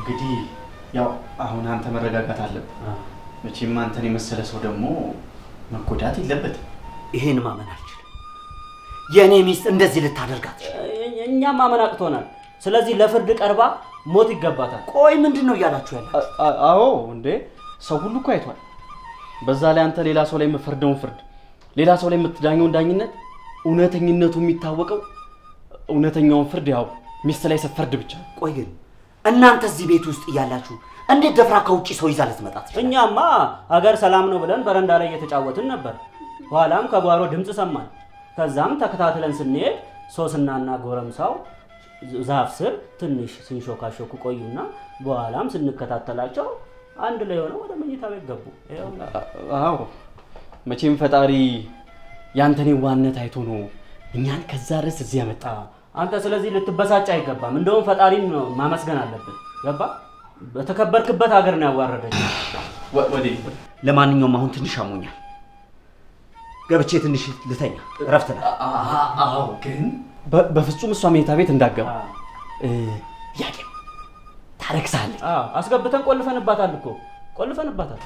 እንግዲህ ያው አሁን አንተ መረጋጋት አለብህ። መቼም አንተን የመሰለ ሰው ደግሞ መጎዳት የለበትም። ይሄን ማመን አልችልም። የእኔ ሚስት እንደዚህ ልታደርጋት እኛም ማመን አቅቶናል። ስለዚህ ለፍርድ ቀርባ ሞት ይገባታል። ቆይ ምንድን ነው እያላችሁ ያለ? አዎ እንዴ ሰው ሁሉ እኮ አይቷል። በዛ ላይ አንተ ሌላ ሰው ላይ የምፈርደውን ፍርድ፣ ሌላ ሰው ላይ የምትዳኘውን ዳኝነት እውነተኝነቱ የሚታወቀው እውነተኛውን ፍርድ ያው ሚስት ላይ ስትፈርድ ብቻ ነው። ቆይ ግን እናንተ እዚህ ቤት ውስጥ እያላችሁ እንዴት ደፍራ ከውጭ ሰው ይዛ ልትመጣ ትችላለች? እኛማ ሀገር ሰላም ነው ብለን በረንዳ ላይ እየተጫወትን ነበር። ኋላም ከጓሮ ድምፅ ሰማን። ከዛም ተከታትለን ስንሄድ ሶስናና ጎረምሳው ዛፍ ስር ትንሽ ሲንሾካሾኩ ቆዩና በኋላም ስንከታተላቸው አንድ ላይ ሆነው ወደ መኝታ ቤት ገቡ። ይኸው አዎ መቼም ፈጣሪ ያንተን ዋነት አይቶ ነው እኛን ከዛ ድረስ እዚህ ያመጣ። አንተ ስለዚህ ልትበሳጭ አይገባም። እንደውም ፈጣሪን ነው ማመስገን አለብን። ገባ? በተከበርክበት ሀገር ነው ያዋረደች። ወዴት? ለማንኛውም አሁን ትንሽ አሞኛል፣ ገብቼ ትንሽ ልተኛ፣ እረፍት ነው። አዎ ግን በፍጹም እሷ መኝታ ቤት እንዳገባ ያቄ ታረክሳለች። አስገብተን ቆልፈንባታል እኮ ቆልፈንባታል።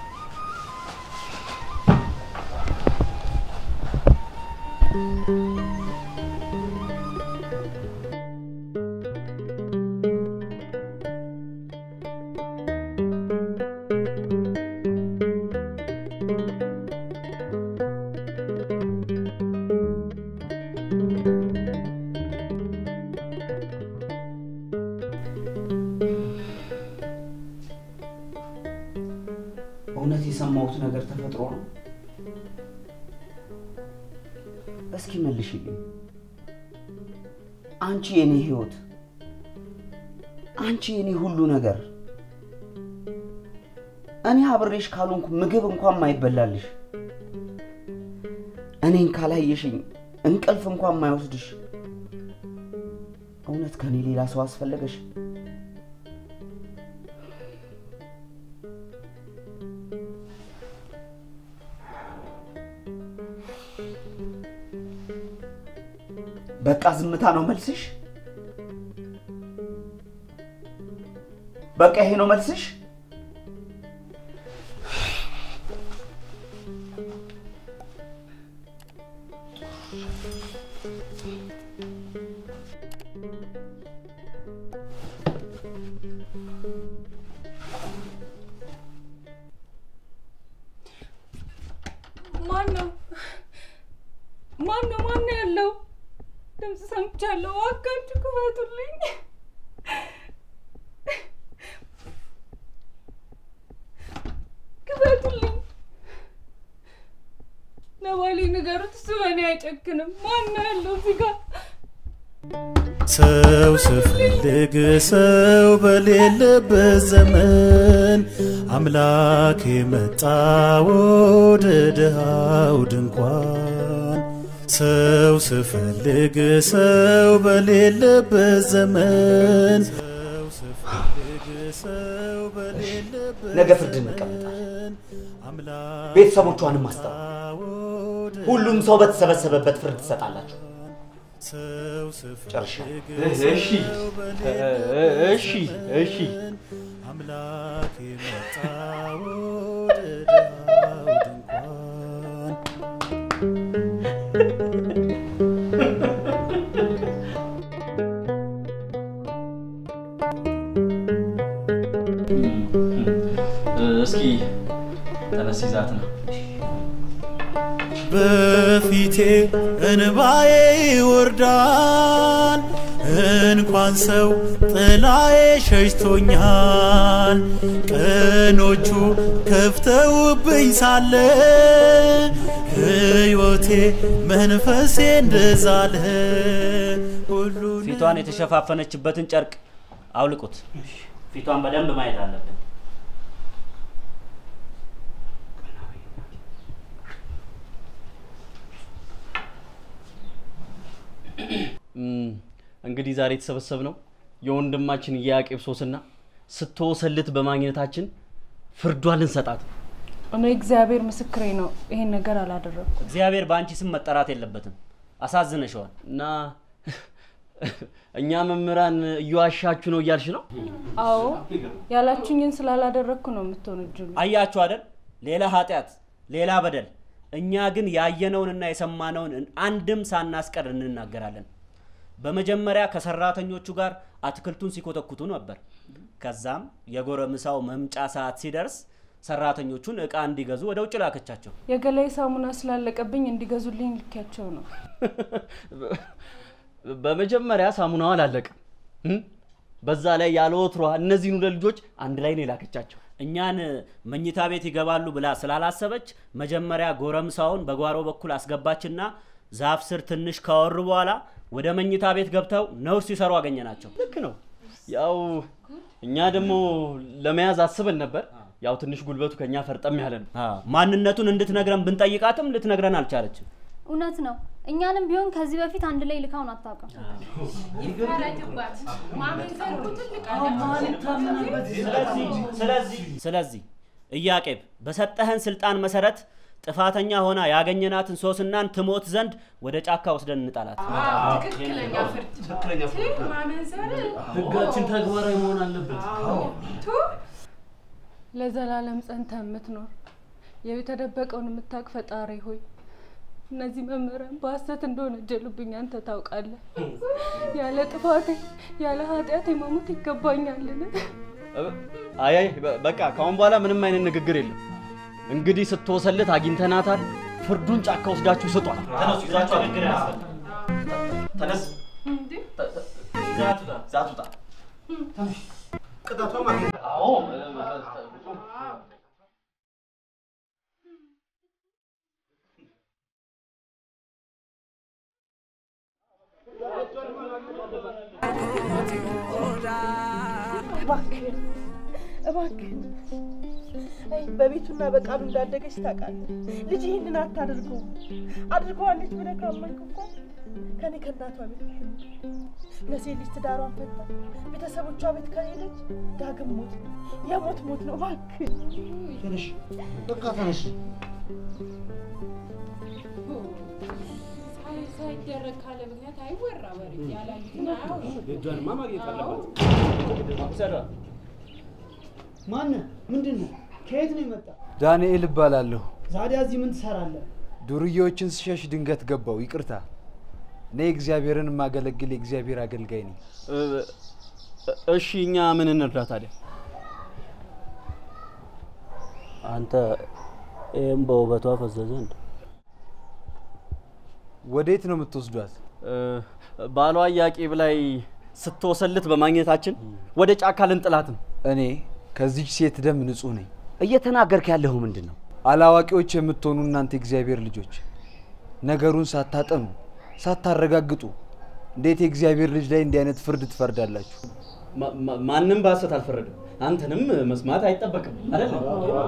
እውነት የሰማሁት ነገር ተፈጥሮ ነው? እስኪ መልሽልኝ። አንቺ የኔ ህይወት፣ አንቺ የኔ ሁሉ ነገር፣ እኔ አብሬሽ ካልሆንኩ ምግብ እንኳን ማይበላልሽ፣ እኔን ካላየሽኝ እንቅልፍ እንኳን ማይወስድሽ፣ እውነት ከኔ ሌላ ሰው አስፈለገሽ? በቃ ዝምታ ነው መልስሽ? በቃ ይሄ ነው መልስሽ? ማን ነው? ማን ነው? ማን ነው ያለው? ድምፅ ሰምቻለሁ። እባካችሁ ክፈቱልኝ። ክፈቱልኝ። ለባሌ ንገሩት፣ እሱ በእኔ አይጨክንም። ማን ነው ያለው እዚህ ጋር? ሰው ስፈልግ ሰው በሌለበት ዘመን አምላክ የመጣ ወደ ድሃው ድንኳን ሰው ስፈልግ ሰው በሌለበት ዘመን ነገ ፍርድ እንቀመጣለን። ቤተሰቦቿንም አስጠራ። ሁሉም ሰው በተሰበሰበበት ፍርድ ትሰጣላችሁ። ጨርሻለሁ። እሺ እሺ እሺ አምላክ የመጣ ወደ ድሃው ድንኳን እስኪ ተነስ ይዛት ነው በፊቴ እንባዬ ይወርዳል። እንኳን ሰው ጥላዬ ሸሽቶኛል። ቀኖቹ ከፍተውብኝ ሳለ ሕይወቴ መንፈሴ እንደዛለ ሁሉን ፊቷን የተሸፋፈነችበትን ጨርቅ አውልቁት። ፊቷን በደንብ ማየት አለብን። እንግዲህ ዛሬ የተሰበሰብነው የወንድማችን የያቄብ ሶስና ስትወሰልት በማግኘታችን ፍርዷን ልንሰጣት ነው። እኔ እግዚአብሔር ምስክሬ ነው፣ ይሄን ነገር አላደረግኩም። እግዚአብሔር በአንቺ ስም መጠራት የለበትም። አሳዝነሸዋል። እና እኛ መምህራን እየዋሻችሁ ነው እያልሽ ነው? አዎ ያላችሁኝን ስላላደረግኩ ነው የምትወነጅሉ። አያችሁ አይደል? ሌላ ኃጢአት፣ ሌላ በደል። እኛ ግን ያየነውንና የሰማነውን አንድም ሳናስቀር እንናገራለን። በመጀመሪያ ከሰራተኞቹ ጋር አትክልቱን ሲኮተኩቱ ነበር። ከዛም የጎረምሳው መምጫ ሰዓት ሲደርስ ሰራተኞቹን እቃ እንዲገዙ ወደ ውጭ ላከቻቸው። የገላይ ሳሙና ስላለቀብኝ እንዲገዙልኝ ልኪያቸው ነው። በመጀመሪያ ሳሙናው አላለቀም። እም? በዛ ላይ ያለ ወትሯ እነዚህን ሁለት ልጆች አንድ ላይ ነው የላከቻቸው። እኛን መኝታ ቤት ይገባሉ ብላ ስላላሰበች መጀመሪያ ጎረምሳውን በጓሮ በኩል አስገባችና ዛፍ ስር ትንሽ ካወሩ በኋላ ወደ መኝታ ቤት ገብተው ነውር ሲሰሩ አገኘናቸው። ልክ ነው። ያው እኛ ደግሞ ለመያዝ አስበን ነበር። ያው ትንሽ ጉልበቱ ከኛ ፈርጠም ያለ ነው። ማንነቱን እንድትነግረን ብንጠይቃትም ልትነግረን አልቻለችም። እውነት ነው። እኛንም ቢሆን ከዚህ በፊት አንድ ላይ ልካውን አታውቅም። ስለዚህ ኢያቄም በሰጠህን ስልጣን መሰረት ጥፋተኛ ሆና ያገኘናትን ሶስናን ትሞት ዘንድ ወደ ጫካ ወስደን እንጣላት። ትክክለኛ ፍርድ ማመንዘር ህጋችን ተግባራዊ መሆን አለበት። ለዘላለም ጸንተ የምትኖር የተደበቀውን የምታውቅ ፈጣሪ ሆይ እነዚህ መምህራን በሐሰት እንደወነጀሉብኝ አንተ ታውቃለህ። ያለ ጥፋቴ ያለ ኃጢአቴ መሞት ይገባኛልን? አይ አይ በ- በቃ ከአሁን በኋላ ምንም አይነት ንግግር የለም። እንግዲህ ስትወሰልት አግኝተናታል። ፍርዱን ጫካ ወስዳችሁ ስጧል። ተነሱ፣ ይዛችሁ ንግግር ተነስ፣ ዛት ውጣ። ቅጣቷ ማግኘት አዎ እባክህን እባክህን አይ በቤቱና በቃሉ እንዳደገች ታውቃለህ። ልጅ ይህንን አታድርገው አድርገዋለች ብለህ ካመንክ እኮ ከኔ ከእናቷ ቤት ትሁን። ለሴት ልጅ ትዳሯን ፈታ ቤተሰቦቿ ቤት ከሄደች ዳግም ሞት ነው፣ የሞት ሞት ነው። እባክህን ተነሽ፣ በቃ ተነሽ። ሳይደረግ ካለ ምክንያት አይወራ ወሬ ያላዩትን አያውሩ። ልጇንማ ማግኘት አለባት። ማነህ? ምንድን ነው? ከየት ነው የመጣ? ዳንኤል እባላለሁ። ዛዲያ እዚህ ምን ትሰራለህ? ዱርዬዎችን ስሸሽ ድንገት ገባው። ይቅርታ። እኔ እግዚአብሔርን የማገለግል የእግዚአብሔር አገልጋይ ነኝ። እ- እሺ እኛ ምን እንርዳ ታዲያ? አንተ ይህም በውበቷ ፈዘዘ እንደ ወዴት ነው የምትወስዷት? እ፣ ባሏ ኢያቄም ላይ ስትወሰልት በማግኘታችን ወደ ጫካ ልንጥላት ነው። እኔ ከዚች ሴት ደም ንጹህ ነኝ። እየተናገርክ ያለሁ ምንድን ነው? አላዋቂዎች የምትሆኑ እናንተ የእግዚአብሔር ልጆች ነገሩን ሳታጠኑ ሳታረጋግጡ እንዴት የእግዚአብሔር ልጅ ላይ እንዲህ አይነት ፍርድ ትፈርዳላችሁ? ማ- ማ- ማንም በሐሰት አልፈረደም። አንተንም መስማት አይጠበቅም አይደለም?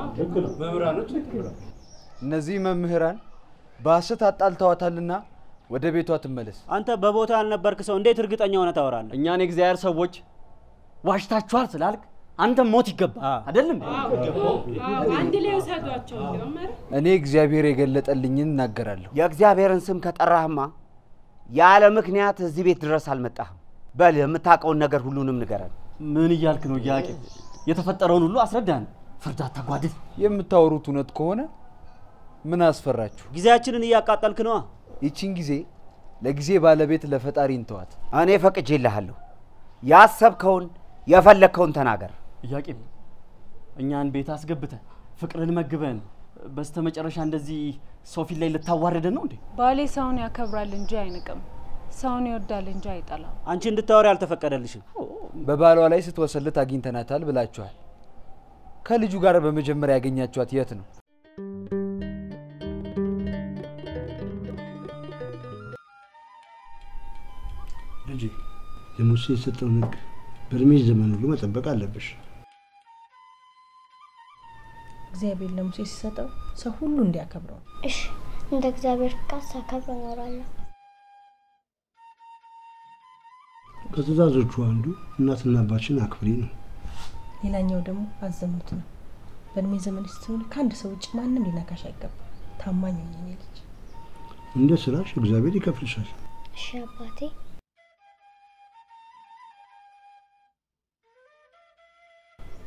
እነዚህ መምህራን በሐሰት አጣልተዋታልና ወደ ቤቷ ትመለስ። አንተ በቦታ ያልነበርክ ሰው እንዴት እርግጠኛ ሆነ ታወራለህ? እኛን የእግዚአብሔር ሰዎች ዋሽታችኋል ስላልክ አንተም ሞት ይገባ አይደለም? አንድ ላይ ውሰዷቸው። እንዲያውም ኧረ እኔ እግዚአብሔር የገለጠልኝን እናገራለሁ። የእግዚአብሔርን ስም ከጠራህማ ያለ ምክንያት እዚህ ቤት ድረስ አልመጣህም። በል የምታውቀውን ነገር ሁሉንም ንገረን። ምን እያልክ ነው ኢያቄም? የተፈጠረውን ሁሉ አስረዳን። ፍርድ አታጓድል። የምታወሩት እውነት ከሆነ ምን አስፈራችሁ? ጊዜያችንን እያቃጠልክ ነዋ። ይቺን ጊዜ ለጊዜ ባለቤት ለፈጣሪ እንተዋት። እኔ ፈቅጄልሃለሁ። ያሰብከውን የፈለግከውን ተናገር። ኢያቄም እኛን ቤት አስገብተን ፍቅርን መግበን በስተመጨረሻ እንደዚህ ሰው ፊት ላይ ልታዋረደን ነው እንዴ? ባሌ ሰውን ያከብራል እንጂ አይንቅም፣ ሰውን ይወዳል እንጂ አይጠላም። አንቺ እንድታወሪ አልተፈቀደልሽም። በባሏ ላይ ስትወሰልት አግኝተናታል ብላችኋል። ከልጁ ጋር በመጀመሪያ ያገኛችኋት የት ነው? ልጄ ለሙሴ የሰጠውን ሕግ በእድሜሽ ዘመን ሁሉ መጠበቅ አለብሽ። እግዚአብሔር ለሙሴ ሲሰጠው ሰው ሁሉ እንዲያከብረው ነው። እሺ፣ እንደ እግዚአብሔር ፍቃድ ሳከብር እኖራለሁ። ከትእዛዞቹ አንዱ እናትና አባችን አክብሪ ነው። ሌላኛው ደግሞ አዘሙት ነው። በእድሜ ዘመን ስትሆን ከአንድ ሰው ውጭ ማንም ሊነካሽ አይገባም። ታማኝ ሆኝ የኔ ልጅ። እንደ ስራሽ እግዚአብሔር ይከፍልሻል። እሺ አባቴ።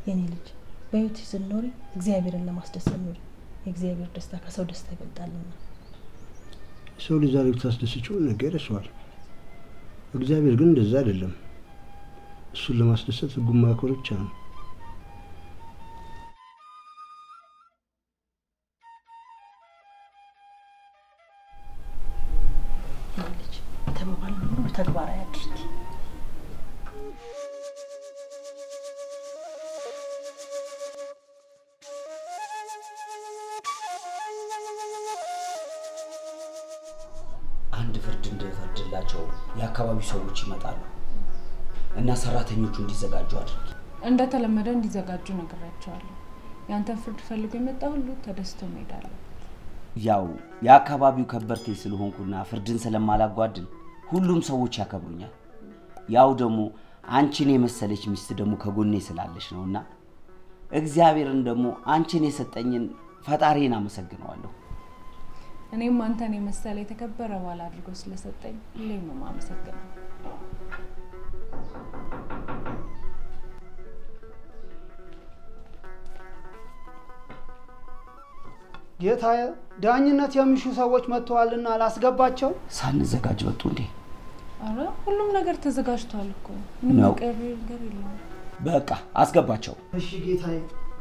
የኔ ልጅ በህይወት ስትኖሪ እግዚአብሔርን ለማስደሰት ኑሪ። የእግዚአብሔር ደስታ ከሰው ደስታ ይበልጣልና። ሰው ልጅ ዛሬ ብታስደስችው ነገ ይረሳዋል። እግዚአብሔር ግን እንደዛ አይደለም። እሱን ለማስደሰት ህጉን ማክበር ብቻ ነው። የኔ ልጅ የተባባልነው ሁሉ ተግባራዊ አድርጊ። አንድ ፍርድ እንድፈርድላቸው የአካባቢው ሰዎች ይመጣሉ እና ሰራተኞቹ እንዲዘጋጁ አድርጊ። እንደተለመደ እንዲዘጋጁ ነግሬያቸዋለሁ። ያንተን ፍርድ ፈልጎ የመጣ ሁሉ ተደስቶ መሄድ አለበት። ያው የአካባቢው ከበርቴ ስለሆንኩና ፍርድን ስለማላጓድል ሁሉም ሰዎች ያከብሩኛል። ያው ደግሞ አንቺን የመሰለች ሚስት ደግሞ ከጎኔ ስላለች ነው እና እግዚአብሔርን ደግሞ አንቺን የሰጠኝን ፈጣሪን አመሰግነዋለሁ። እኔም አንተን የመሰለ የተከበረ ባል አድርጎ ስለሰጠኝ ሁሌም ነው የማመሰግነው። ጌታዬ፣ ዳኝነት የሚሹ ሰዎች መጥተዋልና ላስገባቸው። ሳንዘጋጅ ወጡ እንዴ? አረ ሁሉም ነገር ተዘጋጅቷል እኮ ምንም ነው። የቀረ ነገር የለውም። በቃ አስገባቸው። እሺ ጌታዬ።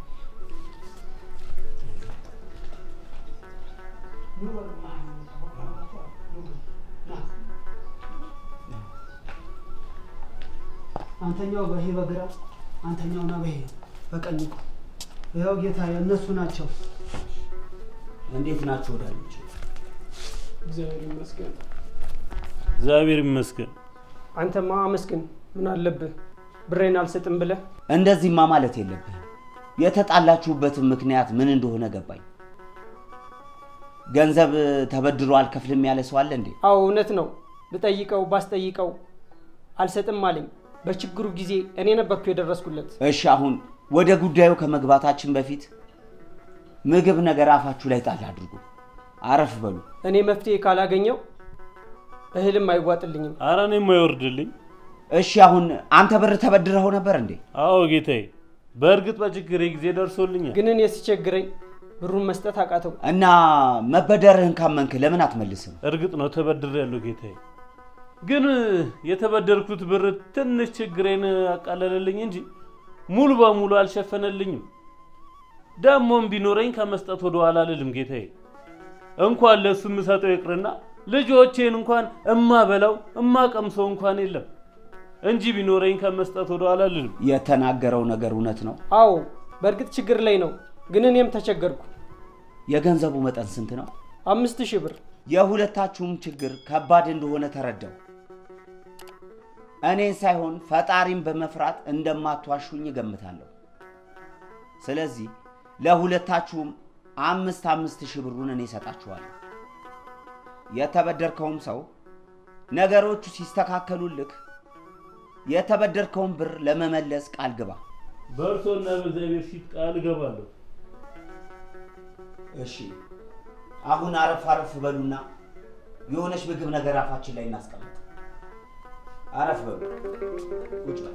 አንተኛው በይሄ በግራ አንተኛውና በይሄ በቀኝ ቁም። ይኸው ጌታዬ፣ እነሱ ናቸው። እንዴት ናቸው ወዳጆች? እግዚአብሔር ይመስገን። እግዚአብሔር ይመስገን። አንተማ አመስግን። ምን አለብህ? ብሬን አልሰጥም ብለህ እንደዚህማ ማለት የለብህም። የተጣላችሁበትን ምክንያት ምን እንደሆነ ገባኝ። ገንዘብ ተበድሮ አልከፍልም ያለ ሰው አለ እንዴ? አዎ እውነት ነው። ብጠይቀው ባስጠይቀው አልሰጥም አለኝ። በችግሩ ጊዜ እኔ ነበርኩ የደረስኩለት። እሺ አሁን ወደ ጉዳዩ ከመግባታችን በፊት ምግብ ነገር አፋችሁ ላይ ጣል አድርጉ። አረፍ በሉ። እኔ መፍትሄ ካላገኘው እህልም አይዋጥልኝም። አረ እኔም አይወርድልኝ። እሺ አሁን አንተ ብር ተበድረኸው ነበር እንዴ? አዎ ጌታዬ፣ በእርግጥ በችግሬ ጊዜ ደርሶልኛል። ግን እኔ ሲቸግረኝ ብሩን መስጠት አቃተው። እና መበደርህን ካመንክ ለምን አትመልስም? እርግጥ ነው ተበድሬያለሁ ጌታዬ። ግን የተበደርኩት ብር ትንሽ ችግሬን አቃለለልኝ እንጂ ሙሉ በሙሉ አልሸፈነልኝም። ደግሞም ቢኖረኝ ከመስጠት ወደ ኋላ አልልም ጌታዬ። እንኳን ለእሱ የምሰጠው ይቅርና ልጆቼን እንኳን እማበላው እማቀምሰው እንኳን የለም እንጂ ቢኖረኝ ከመስጠት ወደ ኋላ አልልም። የተናገረው ነገር እውነት ነው። አዎ በእርግጥ ችግር ላይ ነው። ግን እኔም ተቸገርኩ። የገንዘቡ መጠን ስንት ነው? አምስት ሺህ ብር። የሁለታችሁም ችግር ከባድ እንደሆነ ተረዳው። እኔን ሳይሆን ፈጣሪን በመፍራት እንደማትዋሹኝ እገምታለሁ። ስለዚህ ለሁለታችሁም አምስት አምስት ሺህ ብሩን እኔ እሰጣችኋለሁ። የተበደርከውም ሰው ነገሮቹ ሲስተካከሉልክ የተበደርከውን ብር ለመመለስ ቃል ግባ። በእርሶና በእግዚአብሔር ፊት ቃል እገባለሁ። እሺ፣ አሁን አረፍ አረፍ በሉና የሆነች ምግብ ነገር አፋችን ላይ እናስቀምጥ። አረፍ በሉ፣ ቁጭ በል።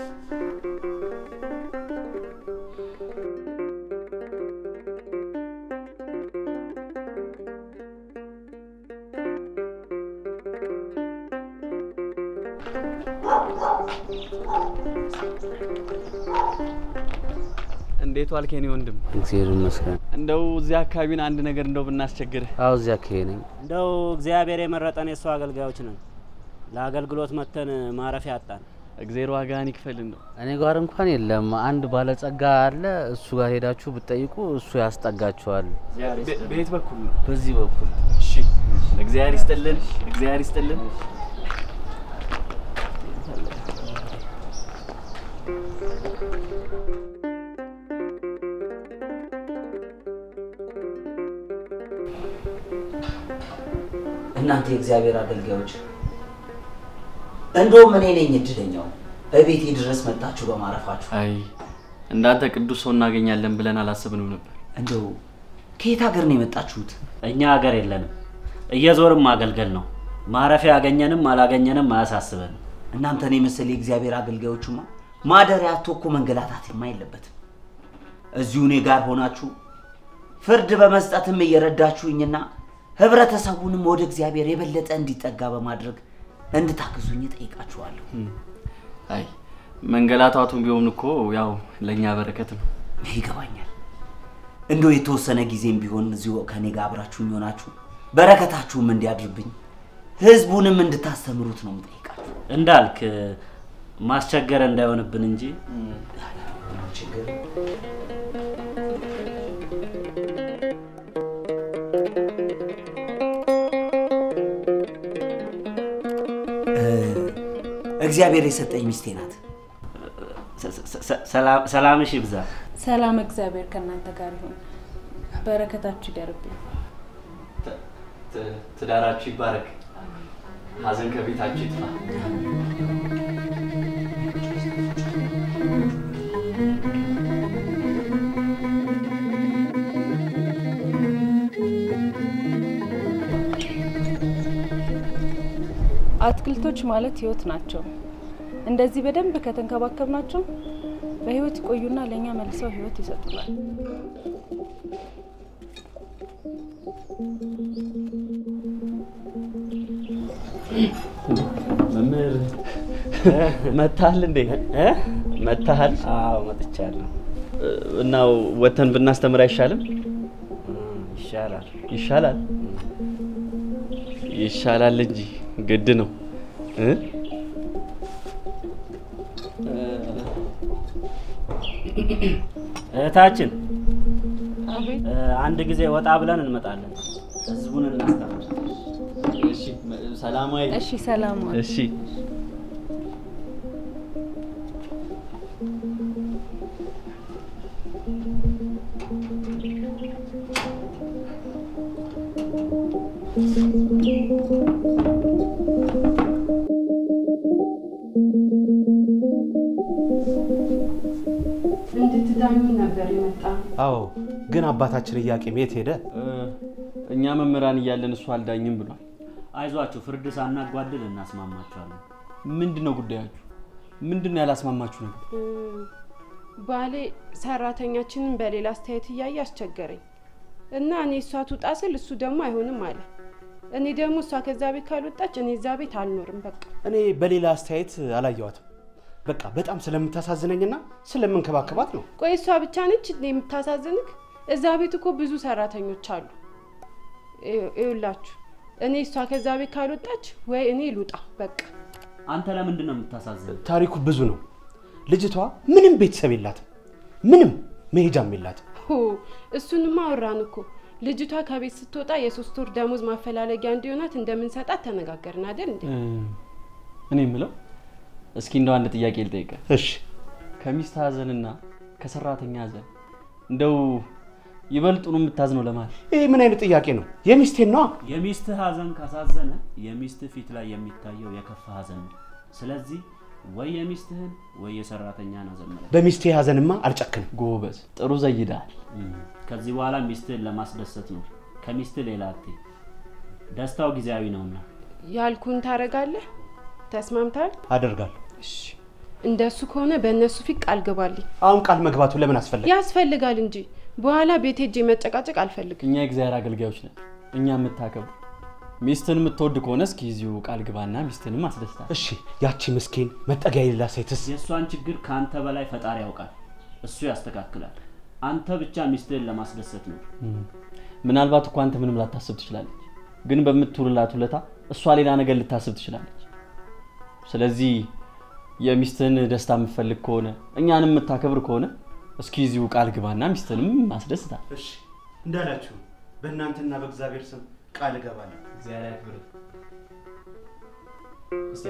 እንዴት ዋልክ የኔ ወንድም? እግዚአብሔር ይመስገን። እንደው እዚህ አካባቢን አንድ ነገር እንደው ብናስቸግርህ። አዎ እዚያ አካባቢ ነኝ። እንደው እግዚአብሔር የመረጠን የእሱ አገልጋዮች ነን። ለአገልግሎት መተን ማረፊያ አጣን። እግዜር ዋጋህን ይክፈል። እንደው እኔ ጋር እንኳን የለም። አንድ ባለጸጋ አለ። እሱ ጋር ሄዳችሁ ብትጠይቁ እሱ ያስጠጋችኋል። በየት በኩል ነው? በዚህ በኩል። እሺ፣ እግዚአብሔር ይስጥልን፣ እግዚአብሔር ይስጥልን። እናንተ የእግዚአብሔር አገልጋዮች፣ እንደውም እኔ ነኝ እድለኛው በቤቴ ድረስ መጣችሁ በማረፋችሁ። አይ እንዳንተ ቅዱስ ሰው እናገኛለን ብለን አላሰብንም ነበር። እንደው ከየት ሀገር ነው የመጣችሁት? እኛ ሀገር የለንም። እየዞርም ማገልገል ነው። ማረፊያ ያገኘንም አላገኘንም አያሳስበንም። እናንተን የመሰለ የእግዚአብሔር አገልጋዮችማ ማደሪያ አጥቶ እኮ መንገላታትማ የለበትም። እዚሁ እኔ ጋር ሆናችሁ ፍርድ በመስጠትም እየረዳችሁኝና ህብረተሰቡንም ወደ እግዚአብሔር የበለጠ እንዲጠጋ በማድረግ እንድታግዙኝ ጠይቃችኋለሁ። አይ መንገላታቱም ቢሆን እኮ ያው ለእኛ በረከት ነው። ይገባኛል። እንደው የተወሰነ ጊዜም ቢሆን እዚሁ ከኔ ጋር አብራችሁኝ ሆናችሁ በረከታችሁም እንዲያድርብኝ ህዝቡንም እንድታስተምሩት ነው የምጠይቃችሁ። እንዳልክ ማስቸገር እንዳይሆንብን እንጂ ችግር እግዚአብሔር የሰጠኝ ሚስቴ ናት። ሰላምሽ ይብዛ። ሰላም እግዚአብሔር ከእናንተ ጋር ይሁን። በረከታችሁ ይደርብኝ። ትዳራችሁ ይባረክ። ሀዘን ከቤታችሁ ይጥፋ። አትክልቶች ማለት ህይወት ናቸው። እንደዚህ በደንብ ከተንከባከብናቸው በህይወት ይቆዩና ለእኛ መልሰው ህይወት ይሰጡናል። መምህር መታሃል እንዴ? መታሃል? አዎ መጥቻለሁ። እና ወተን ብናስተምር አይሻልም? ይሻላል። ይሻላል ይሻላል እንጂ ግድ ነው እ እህታችን አቤት። አንድ ጊዜ ወጣ ብለን እንመጣለን። ህዝቡን እናስተምር። እሺ፣ ሰላማዊ እሺ፣ ሰላም ዋል። እሺ እንድትዳኙ ነበር የመጣ አዎ፣ ግን አባታችን ኢያቄም የት ሄደ? እኛ መምህራን እያለን እሱ አልዳኝም ብሏል። አይዟችሁ፣ ፍርድ ሳናጓድል እናስማማችኋለን። ምንድን ነው ጉዳያችሁ? ምንድን ነው ያላስማማችሁ ነገር? ባሌ ሰራተኛችንን በሌላ አስተያየት እያየ አስቸገረኝ እና እኔ እሷ ትውጣ ስል እሱ ደግሞ አይሆንም አለ። እኔ ደግሞ እሷ ከዛ ቤት ካልወጣች እኔ እዛ ቤት አልኖርም። በቃ እኔ በሌላ አስተያየት አላየዋትም። በቃ በጣም ስለምታሳዝነኝና ስለምንከባከባት ነው። ቆይ እሷ ብቻ ነች እንዴ የምታሳዝንክ? እዛ ቤት እኮ ብዙ ሰራተኞች አሉ። ይኸውላችሁ እኔ እሷ ከዛ ቤት ካልወጣች ወይ እኔ ልውጣ በቃ። አንተ ለምንድን ነው የምታሳዝን? ታሪኩ ብዙ ነው። ልጅቷ ምንም ቤተሰብ የላትም፣ ምንም መሄጃም የላትም። ሆ እሱንማ አወራን እኮ። ልጅቷ ከቤት ስትወጣ የሶስት ወር ደሞዝ ማፈላለጊያ እንዲሆናት እንደምንሰጣት ተነጋገርን አይደል እንዴ? እኔ የምለው እስኪ እንደው አንድ ጥያቄ ልጠይቀ። እሺ። ከሚስት ሀዘንና ከሰራተኛ ሀዘን እንደው ይበልጡን የምታዝነው ለማለት ይህ ምን አይነት ጥያቄ ነው? የሚስቴን ነዋ። የሚስትህ ሀዘን ካሳዘነ የሚስትህ ፊት ላይ የሚታየው የከፋ ሀዘን ነው። ስለዚህ ወይ የሚስትህን ወይ የሰራተኛን ሀዘን መለክ። በሚስቴ ሀዘንማ አልጨክንም። ጎበዝ፣ ጥሩ ዘይዳል። ከዚህ በኋላ ሚስትህን ለማስደሰት ነው። ከሚስትህ ሌላ አትይ። ደስታው ጊዜያዊ ነውና ያልኩን ታረጋለህ? ተስማምታል? አደርጋለሁ። እንደሱ ከሆነ በእነሱ ፊት ቃል ግባልኝ። አሁን ቃል መግባቱ ለምን አስፈለገ? ያስፈልጋል እንጂ በኋላ ቤት ሄጄ መጨቃጨቅ አልፈልግም። እኛ የእግዚአብሔር አገልጋዮች ነን። እኛ የምታከብሩ ሚስትን የምትወድ ከሆነ እስኪ እዚሁ ቃል ግባና ሚስትንም አስደስታል። እሺ፣ ያቺ ምስኪን መጠጊያ የሌላ ሴትስ? የእሷን ችግር ከአንተ በላይ ፈጣሪ ያውቃል። እሱ ያስተካክላል። አንተ ብቻ ሚስትህን ለማስደሰት ነው። ምናልባት እኮ አንተ ምንም ላታስብ ትችላለች፣ ግን በምትውልላት ውለታ እሷ ሌላ ነገር ልታስብ ትችላለች። ስለዚህ የሚስትህን ደስታ የምትፈልግ ከሆነ እኛንም የምታከብር ከሆነ እስኪ እዚሁ ቃል ግባና ሚስትንም አስደስታል። እሺ፣ እንዳላችሁ በእናንተና በእግዚአብሔር ስም ቃል እገባለሁ። እግዚአብሔር ያክብር። እስቲ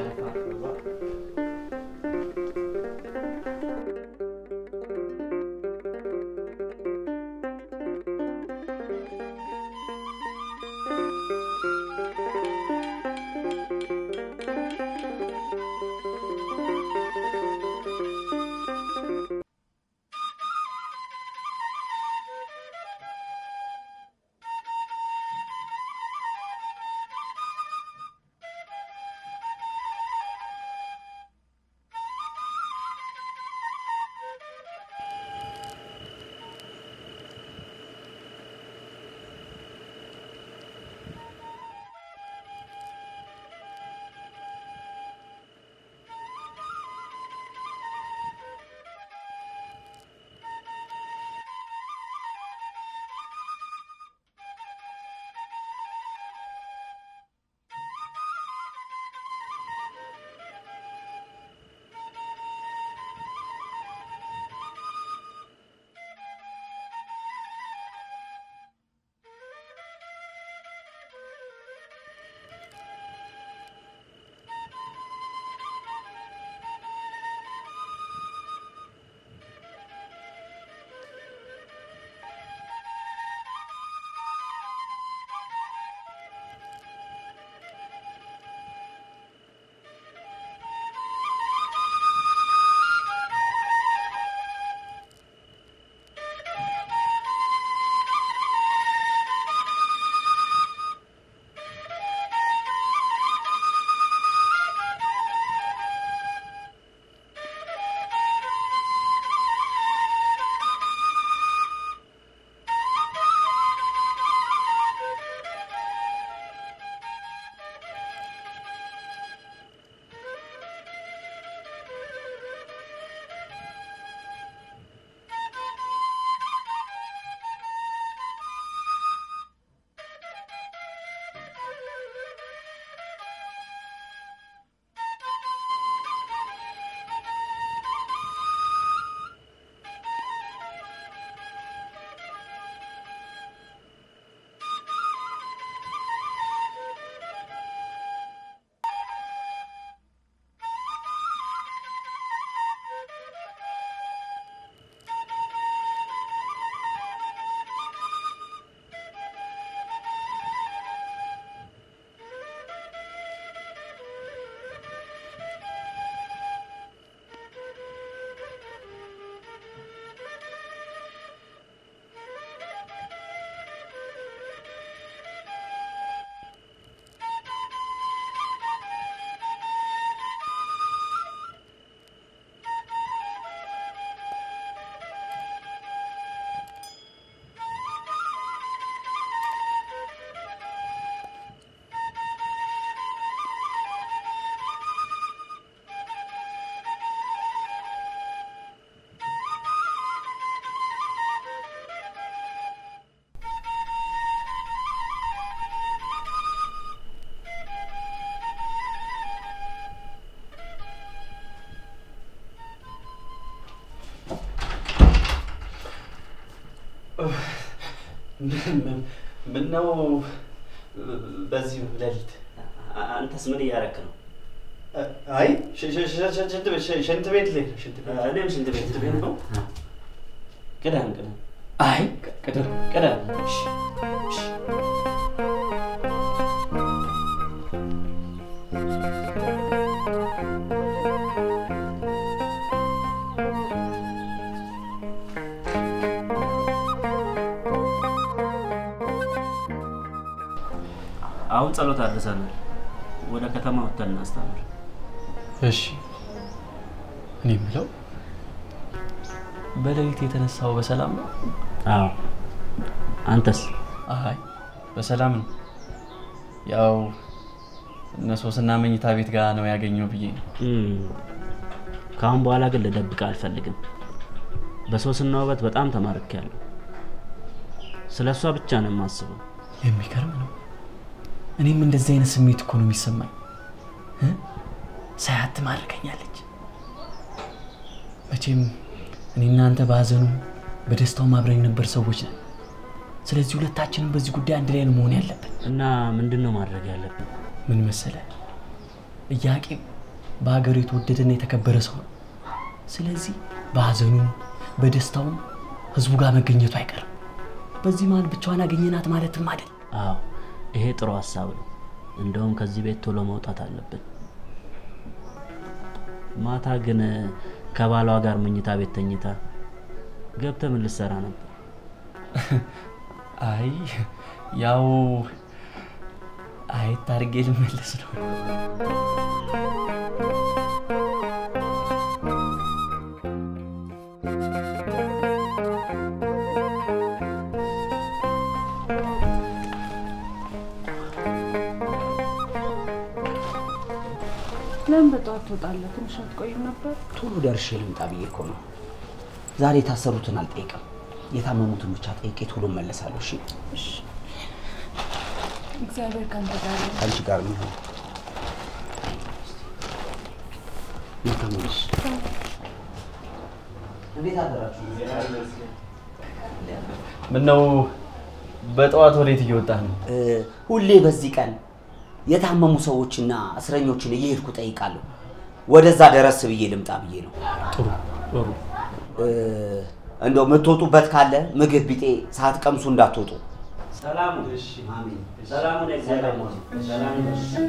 ምን ነው በዚህ ሌሊት? አንተስ ምን እያረክ ነው? አይ ሽ- ሽ- ሽ- ሽ- ሽንት ቤት ሽ- ሽንት ቤት ልሄድ ነው፣ ሽንት ቤት እኔም ሽንት ቤት ሽንት ቤት ነው። ቅደም ቅደም። አይ ቅደም ቅደም። እሺ፣ እሺ። አሁን ጸሎት አድርሰናል። ወደ ከተማ ወጥተን እናስተምር። እሺ እኔ የምለው በሌሊት የተነሳው በሰላም ነው? አዎ። አንተስ? አይ በሰላም ነው። ያው እነ ሶስና መኝታ ቤት ጋር ነው ያገኘው ብዬ ነው። ከአሁን በኋላ ግን ልደብቅ አልፈልግም። በሶስና ውበት በጣም ተማርኬያለሁ። ስለ እሷ ብቻ ነው የማስበው። የሚገርም ነው። እኔም እንደዚህ አይነት ስሜት እኮ ነው የሚሰማኝ። እ? ሳያት ትማርከኛለች። መቼም እኔ እናንተ በሀዘኑ በደስታው አብረን ነበር ሰዎች ነን። ስለዚህ ሁለታችንም በዚህ ጉዳይ አንድ ላይ ነው መሆን ያለብን። እና ምንድን ነው ማድረግ ያለብን? ምን መሰለ፣ ኢያቄም በሀገሩ የተወደደና የተከበረ ሰው ነው። ስለዚህ በሀዘኑም በደስታውም ህዝቡ ጋር መገኘቱ አይቀርም። በዚህ መሀል ብቻዋን አገኘናት ማለትም አይደል። አዎ ይሄ ጥሩ ሀሳብ ነው። እንደውም ከዚህ ቤት ቶሎ መውጣት አለብን። ማታ ግን ከባሏ ጋር መኝታ ቤት ተኝታ ገብተህ ምን ልትሰራ ነበር? አይ ያው አየት አድርጌ ልመለስ ነው። ለምን በጠዋት ትወጣለህ? ትንሽ አትቆይም ነበር? ቶሎ ደርሼ ልምጣ ብዬ እኮ ነው። ዛሬ የታሰሩትን አልጠይቅም፣ የታመሙትን ብቻ ጠይቄ ቶሎ እመለሳለሁ። እሺ፣ እሺ። እግዚአብሔር ካንተ ጋር ይሁን። ከአንቺ ጋር የሚሆን ተመልሽ። እንዴት አደራችሁ? ምነው በጠዋት ወዴት እየወጣህ ነው? ሁሌ በዚህ ቀን የታመሙ ሰዎችና እስረኞችን እየሄድኩ ጠይቃለሁ። ወደዛ ደረስ ብዬ ልምጣ ብዬ ነው። ጥሩ ጥሩ። እንደው የምትወጡበት ካለ ምግብ ቢጤ ሳትቀምሱ እንዳትወጡ። ሰላሙ አሜን። ሰላሙን እግዚአብሔር ይመስገን። ሰላም ይመስገን።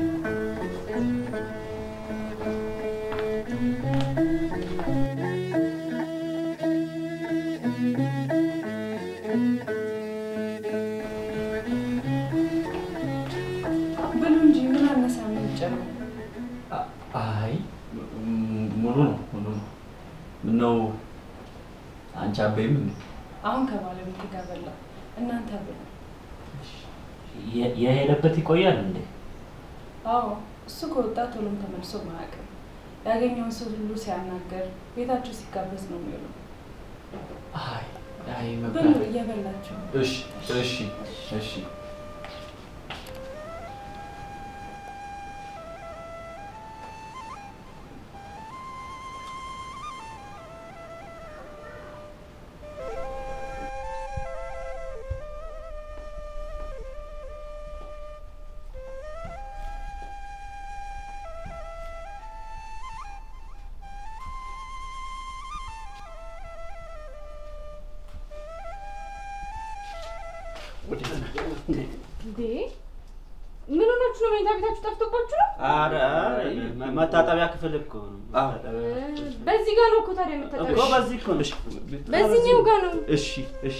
ብሉ እንጂ ምን አነሳ የሚጨነው? አይ ም- ሙሉ ነው ሙሉ ነው። ምነው አንቺ አበይም እንዴ? አሁን ከባለቤት ጋር በላ። እናንተ ብሉ። የ- የሄደበት ይቆያል እንዴ? አዎ እሱ ከወጣ ቶሎም ተመልሶ ማያውቅም። ያገኘውን ሰው ሁሉ ሲያናገር ቤታቸው ሲጋበዝ ነው የሚውለው። አይ አይ ብሉ መብላት እየበላችሁ ነው። እሺ እሺ እሺ እንዴ ምን ሆናችሁ ነው? መኝታ ቤታችሁ ጠፍቶባችሁ ነው? ኧረ መ- መታጠቢያ ክፍል እኮ ነው። በዚህ ጋር ነው እኮ ታዲያ የምታጠቢው? እኮ በዚህ እኮ ነው። በዚህኛው ጋር ነው። እሺ እሺ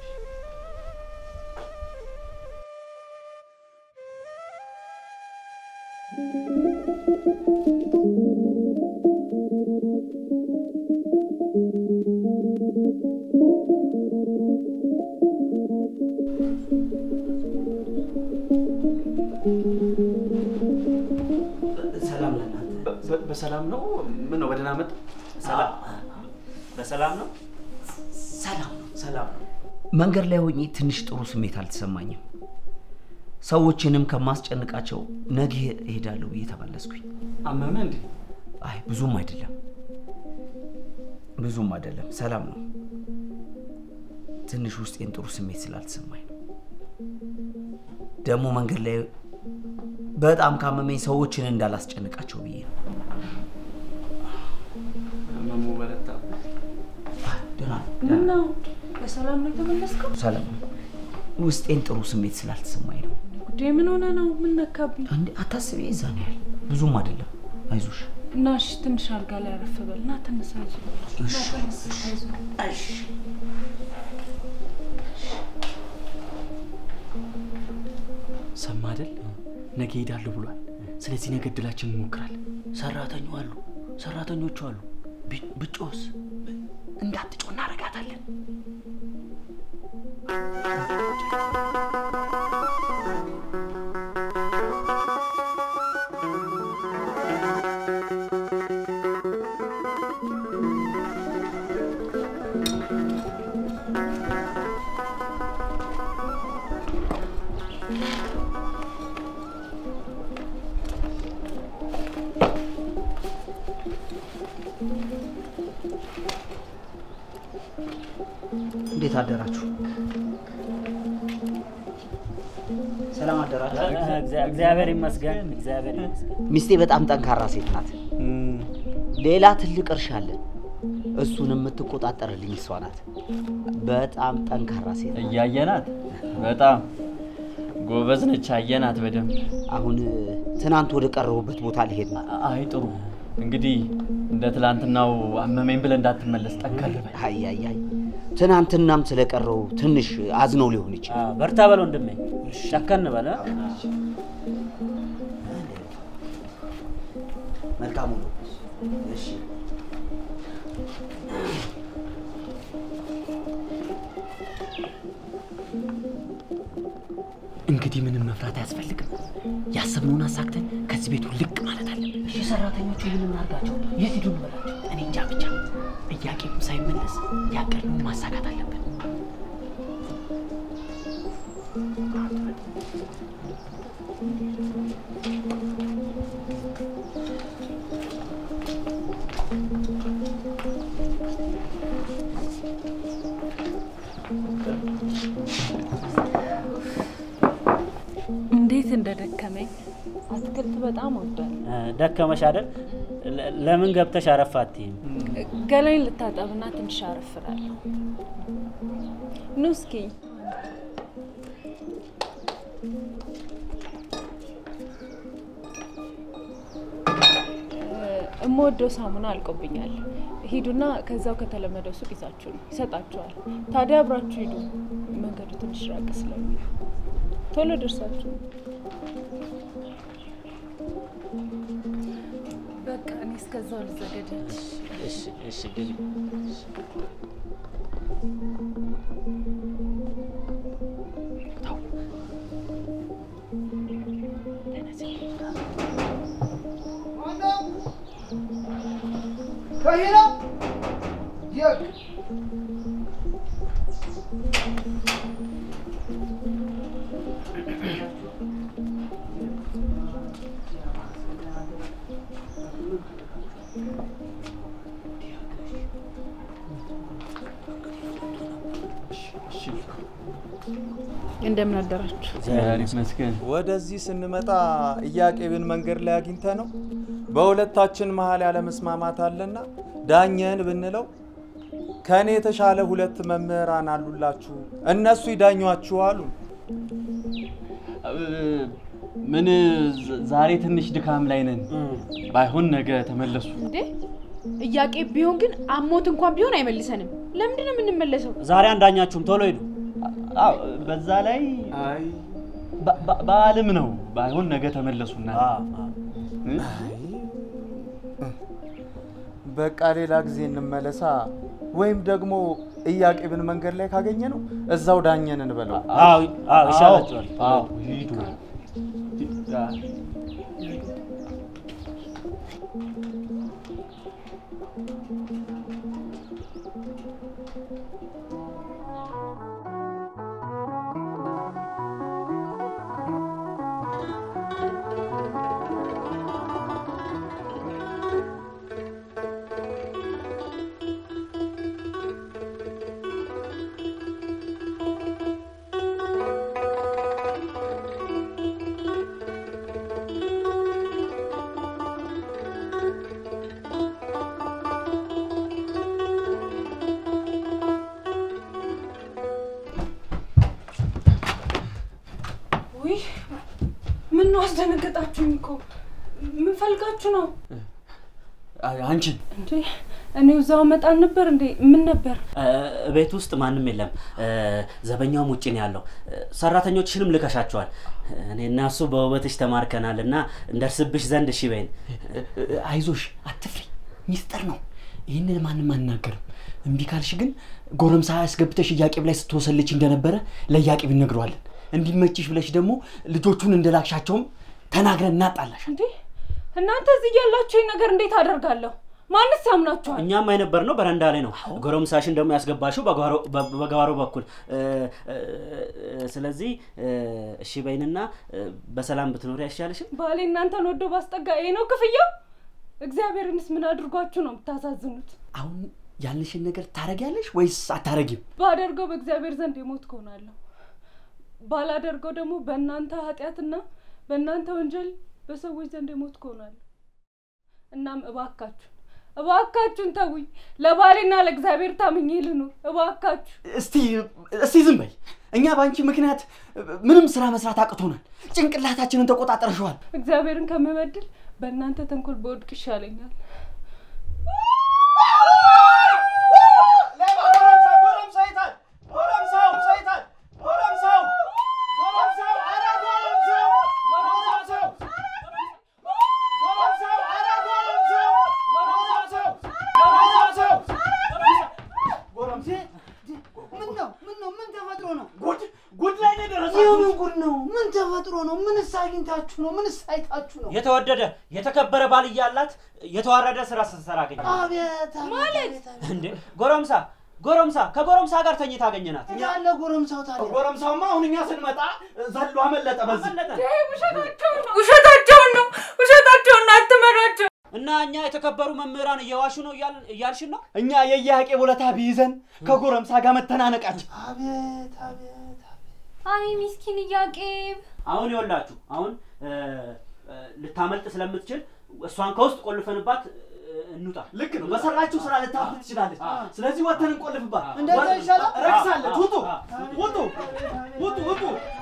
ሰላም ለእናንተ። በ- በሰላም ነው? ምን ነው በደህና መጣ? ሰላም በሰላም ነው? ሰላም ነው፣ ሰላም ነው። መንገድ ላይ ሆኜ ትንሽ ጥሩ ስሜት አልተሰማኝም። ሰዎችንም ከማስጨንቃቸው ነገ እሄዳለሁ ብዬ ተመለስኩኝ። አመመ እንዴ? አይ ብዙም አይደለም፣ ብዙም አይደለም፣ ሰላም ነው። ትንሽ ውስጤን ጥሩ ስሜት ስላልተሰማኝ ነው። ደግሞ መንገድ ላይ በጣም ካመመኝ ሰዎችን እንዳላስጨንቃቸው ብዬ ነው። ህመሙ በረታ። ደህና ምነው በሰላም ነው የተመለስከው? ሰላም ነው። ውስጤን ጥሩ ስሜት ስላልተሰማኝ ነው። ጉዴ ምን ሆነ ነው? ምን ነካብኝ? አንዴ አታስቢ፣ የዛ ነው ያህል ብዙም አይደለም። አይዞሽ። እና እሺ ትንሽ አልጋ ላይ አረፍ በል እና ተነሳ። አይዞህ እሺ፣ አይዞህ። ሰማ አይደል? ነገ ሄዳለሁ ብሏል። ስለዚህ ነገ እድላችን እንሞክራለን። ሰራተኞ አሉ ሰራተኞቹ አሉ። ቢ- ብጮስ እንዳትጮ እናረጋታለን። እንዴት አደራችሁ? ሰላም አደራችሁ? እግዚአብሔር ይመስገን፣ እግዚአብሔር ይመስገን። ሚስቴ በጣም ጠንካራ ሴት ናት። ሌላ ትልቅ እርሻ አለን። እሱን የምትቆጣጠርልኝ እሷ ናት። በጣም ጠንካራ ሴት ናት። እያየናት በጣም ጎበዝ ነች። አየናት በደንብ። አሁን ትናንት ወደ ቀረቡበት ቦታ ልሄድ ነው። አይ ጥሩ። እንግዲህ እንደ ትላንትናው አመመኝ ብለህ እንዳትመለስ ጠንከር በል። አይ አይ አይ ትናንትናም ስለቀረው ትንሽ አዝነው ሊሆን ይችላል። በርታ በል ወንድሜ፣ ጨከን በለ። መልካም ነው። እሺ እንግዲህ ምንም መፍራት አያስፈልግም። ያሰብነውን አሳክተን ከዚህ ቤቱ ልቅ ማለት አለብን። እሺ ሰራተኞቹ ምን እናድርጋቸው? የት ሂዱ እንበላቸው? እኔ እንጃ ብቻ ጥያቄም ሳይመለስ ያቀድነውን ማሳካት አለብን። እንዴት እንደደከመኝ አትክልት በጣም ወዳለሁ። ደከመሽ አይደል? ለ- ለምን ገብተሽ አረፍ አትይም? ገላይን ልታጠብና ትንሽ አረፍራለሁ። ኑ እስኪ እምወደው ሳሙና አልቆብኛል። ሂዱና ከዛው ከተለመደው ሱቅ ይዛችሁ ነው ይሰጣችኋል። ታዲያ አብራችሁ ሂዱ። መንገዱ ትንሽ ራቅ ስለሚል ቶሎ ደርሳችሁ በቃ እኔ እስከዛው ልዘገጃች። እሺ፣ እሺ፣ ግቢ። ከሄና የግ እንደምን አደራችሁ? እግዚአብሔር ይመስገን። ወደዚህ ስንመጣ ኢያቄምን መንገድ ላይ አግኝተ ነው በሁለታችን መሀል ያለመስማማት አለና ዳኘን ብንለው ከእኔ የተሻለ ሁለት መምህራን አሉላችሁ እነሱ ይዳኟችሁ አሉ። ምን ዝ- ዛሬ ትንሽ ድካም ላይ ነን። ባይሆን ነገ ተመለሱ። እንዴ እያቄ ቢሆን ግን አሞት እንኳን ቢሆን አይመልሰንም። ለምንድን ነው የምንመለሰው? ዛሬ አንዳኛችሁም ቶሎ ሂዱ። አዎ፣ በዛ ላይ በ- በ- በዓልም ነው። ባይሆን ነገ ተመለሱና በቃ ሌላ ጊዜ እንመለሳ። ወይም ደግሞ ኢያቄምን መንገድ ላይ ካገኘ ነው እዛው ዳኘን እንበለው። አዎ፣ አዎ፣ ይሻላችኋል። አዎ፣ ሂዱ። ነው አስደነገጣችሁኝ እኮ። ምን ፈልጋችሁ ነው አንቺን እንዴ? እኔው እዛው መጣን ነበር እንዴ? ምን ነበር? ቤት ውስጥ ማንም የለም። ዘበኛውም ውጭ ነው ያለው። ሰራተኞችሽንም ልከሻቸዋል። እኔና እሱ በውበትሽ ተማርከናል እና እንደርስብሽ ዘንድ እሺ በይን። አይዞሽ፣ አትፍሪ፣ ሚስጥር ነው። ይህንን ማንም አናገርም። እምቢ ካልሽ ግን ጎረምሳ ያስገብተሽ እያቄብ ላይ ስትወሰልች እንደነበረ ለእያቄብ እነግረዋለን። እንዲመችሽ ብለሽ ደግሞ ልጆቹን እንደላክሻቸውም ተናግረን እናጣላሽ። እንዴ እናንተ እዚህ ያላችሁ ነገር እንዴት አደርጋለሁ? ማንስ ያምናችኋል? እኛም አይነበር ነው በረንዳ ላይ ነው። ጎረምሳሽን ደግሞ ያስገባሽው በጓሮ በኩል። ስለዚህ እሺ በይንና በሰላም ብትኖሪ አይሻልሽም? ባሌ እናንተን ወዶ ባስጠጋ ይሄ ነው ክፍያው? እግዚአብሔርንስ ምን አድርጓችሁ ነው የምታሳዝኑት? አሁን ያልንሽን ነገር ታረጊያለሽ ወይስ አታረጊም? ባደርገው በእግዚአብሔር ዘንድ የሞት ከሆናለሁ፣ ባላደርገው ደግሞ በእናንተ ኃጢአትና በእናንተ ወንጀል በሰዎች ዘንድ የሞት ከሆናለሁ። እናም እባካችሁ እባካችሁን ተውኝ። ለባሌና ለእግዚአብሔር ታምኜ ልኑር። እባካችሁ እስቲ እስቲ ዝም በይ። እኛ በአንቺ ምክንያት ምንም ስራ መስራት አቅቶናል። ጭንቅላታችንን ተቆጣጠርሸዋል። እግዚአብሔርን ከምበድል በእናንተ ተንኮል በወድቅ ይሻለኛል። የምን ጉድ ነው? ምን ተፈጥሮ ነው? ምንስ አግኝታችሁ ነው? ምንስ አይታችሁ ነው? የተወደደ የተከበረ ባል እያላት የተዋረደ ስራ ስትሰራ አገኘ አቤት ማለት እንዴ! ጎረምሳ ጎረምሳ ከጎረምሳ ጋር ተኝታ አገኘናት። ያለ ጎረምሳው ታዲያ ጎረምሳውማ አሁን እኛ ስንመጣ ዘሎ አመለጠ። በዚህ ውሸታቸውን ነው ውሸታቸውን ነው። አትመራቸው። እና እኛ የተከበሩ መምህራን እየዋሹ ነው እያልሽን ነው? እኛ የየያቄ ቦለታ ቢይዘን ከጎረምሳ ጋር መተናነቃችን። አቤት አቤት አይ ሚስኪን እያቄብ አሁን ይኸውላችሁ አሁን ልታመልጥ ስለምትችል እሷን ከውስጥ ቆልፈንባት እንውጣ። ልክ ነው። በሰራችሁ ስራ ልታፍር ትችላለች። ስለዚህ ወተን እንቆልፍባት። እንደዛ ይሻላል። ረክሳለች። ውጡ ውጡ ውጡ ውጡ።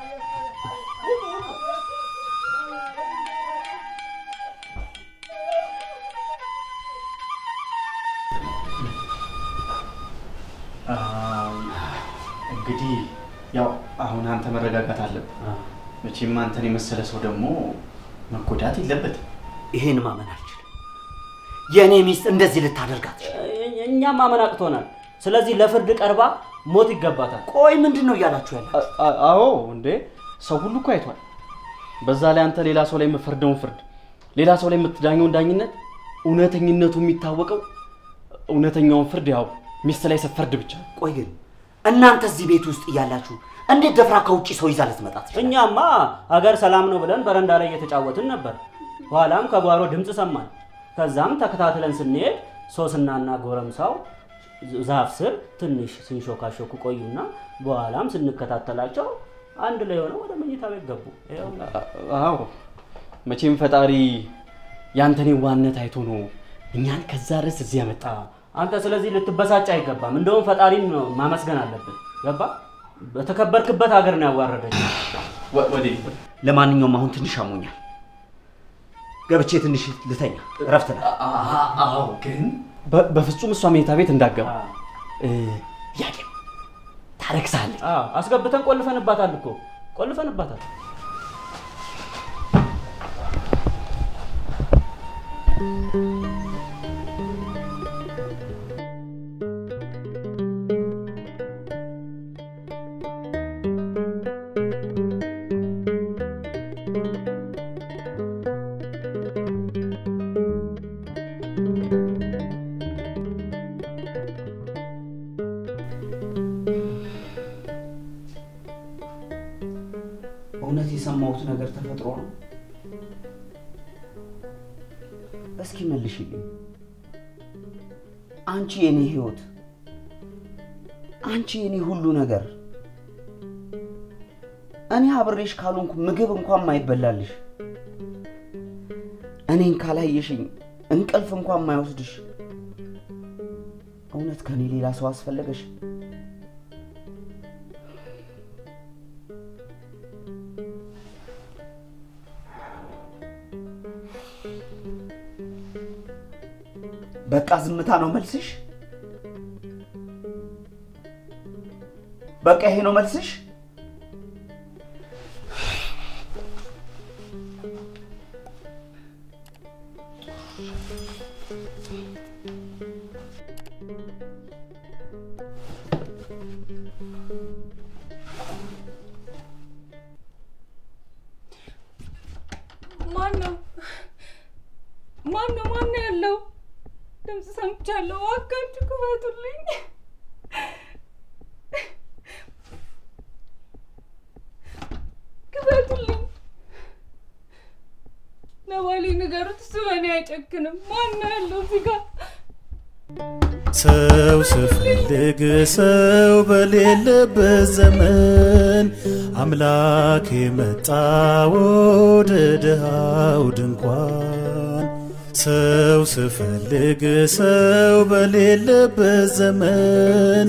እንግዲህ ያው አሁን አንተ መረጋጋት አለብህ። መቼም አንተን የመሰለ ሰው ደግሞ መጎዳት የለበትም። ይሄን ማመን አልችልም። የእኔ ሚስት እንደዚህ ልታደርጋት እኛም ማመን አቅቶናል። ስለዚህ ለፍርድ ቀርባ ሞት ይገባታል። ቆይ ምንድን ነው እያላችሁ ያለ? አዎ እንዴ ሰው ሁሉ እኮ አይቷል። በዛ ላይ አንተ ሌላ ሰው ላይ የምፈርደውን ፍርድ፣ ሌላ ሰው ላይ የምትዳኘውን ዳኝነት፣ እውነተኝነቱ የሚታወቀው እውነተኛውን ፍርድ ያው ሚስት ላይ ስትፈርድ ብቻ። ቆይ ግን እናንተ እዚህ ቤት ውስጥ እያላችሁ እንዴት ደፍራ ከውጭ ሰው ይዛ ልትመጣ ትችላለች? እኛማ ሀገር ሰላም ነው ብለን በረንዳ ላይ እየተጫወትን ነበር። ኋላም ከጓሮ ድምፅ ሰማን። ከዛም ተከታትለን ስንሄድ ሶስናና ጎረምሳው ዛፍ ስር ትንሽ ሲንሾካሾኩ ቆዩና በኋላም ስንከታተላቸው አንድ ላይ ሆነው ወደ መኝታ ቤት ገቡ። አዎ መቼም ፈጣሪ ያንተን ዋነት አይቶ ነው እኛን ከዛ ድረስ እዚህ ያመጣ። አንተ ስለዚህ ልትበሳጭ አይገባም። እንደውም ፈጣሪን ነው ማመስገን አለብን። ገባ? በተከበርክበት ሀገር ነው ያዋረደች። ለማንኛውም አሁን ትንሽ አሞኛል፣ ገብቼ ትንሽ ልተኛ፣ እረፍት ነው። አዎ ግን በፍጹም እሷ መኝታ ቤት እንዳገባ ያቄ ታረክሳለች። አስገብተን ቆልፈንባታል እኮ ቆልፈንባታል። እውነት የሰማሁት ነገር ተፈጥሮ ነው? እስኪ መልሽልኝ። አንቺ የኔ ህይወት፣ አንቺ የኔ ሁሉ ነገር፣ እኔ አብሬሽ ካልሆንኩ ምግብ እንኳን ማይበላልሽ፣ እኔን ካላየሽኝ እንቅልፍ እንኳን ማይወስድሽ፣ እውነት ከኔ ሌላ ሰው አስፈለገሽ? በቃ ዝምታ ነው መልስሽ? በቃ ይሄ ነው መልስሽ? ማን ነው? ማን ነው? ማን ነው ያለው? ድምፅ ሰምቻለሁ። እባካችሁ ክፈቱልኝ። ክፈቱልኝ። ለባሌ ንገሩት፣ እሱ በእኔ አይጨክንም። ማን ነው ያለው እዚህ ጋር? ሰው ስፈልግ ሰው በሌለበት ዘመን አምላክ የመጣ ወደ ድሃው ድንኳን ሰው ስፈልግ ሰው በሌለበት ዘመን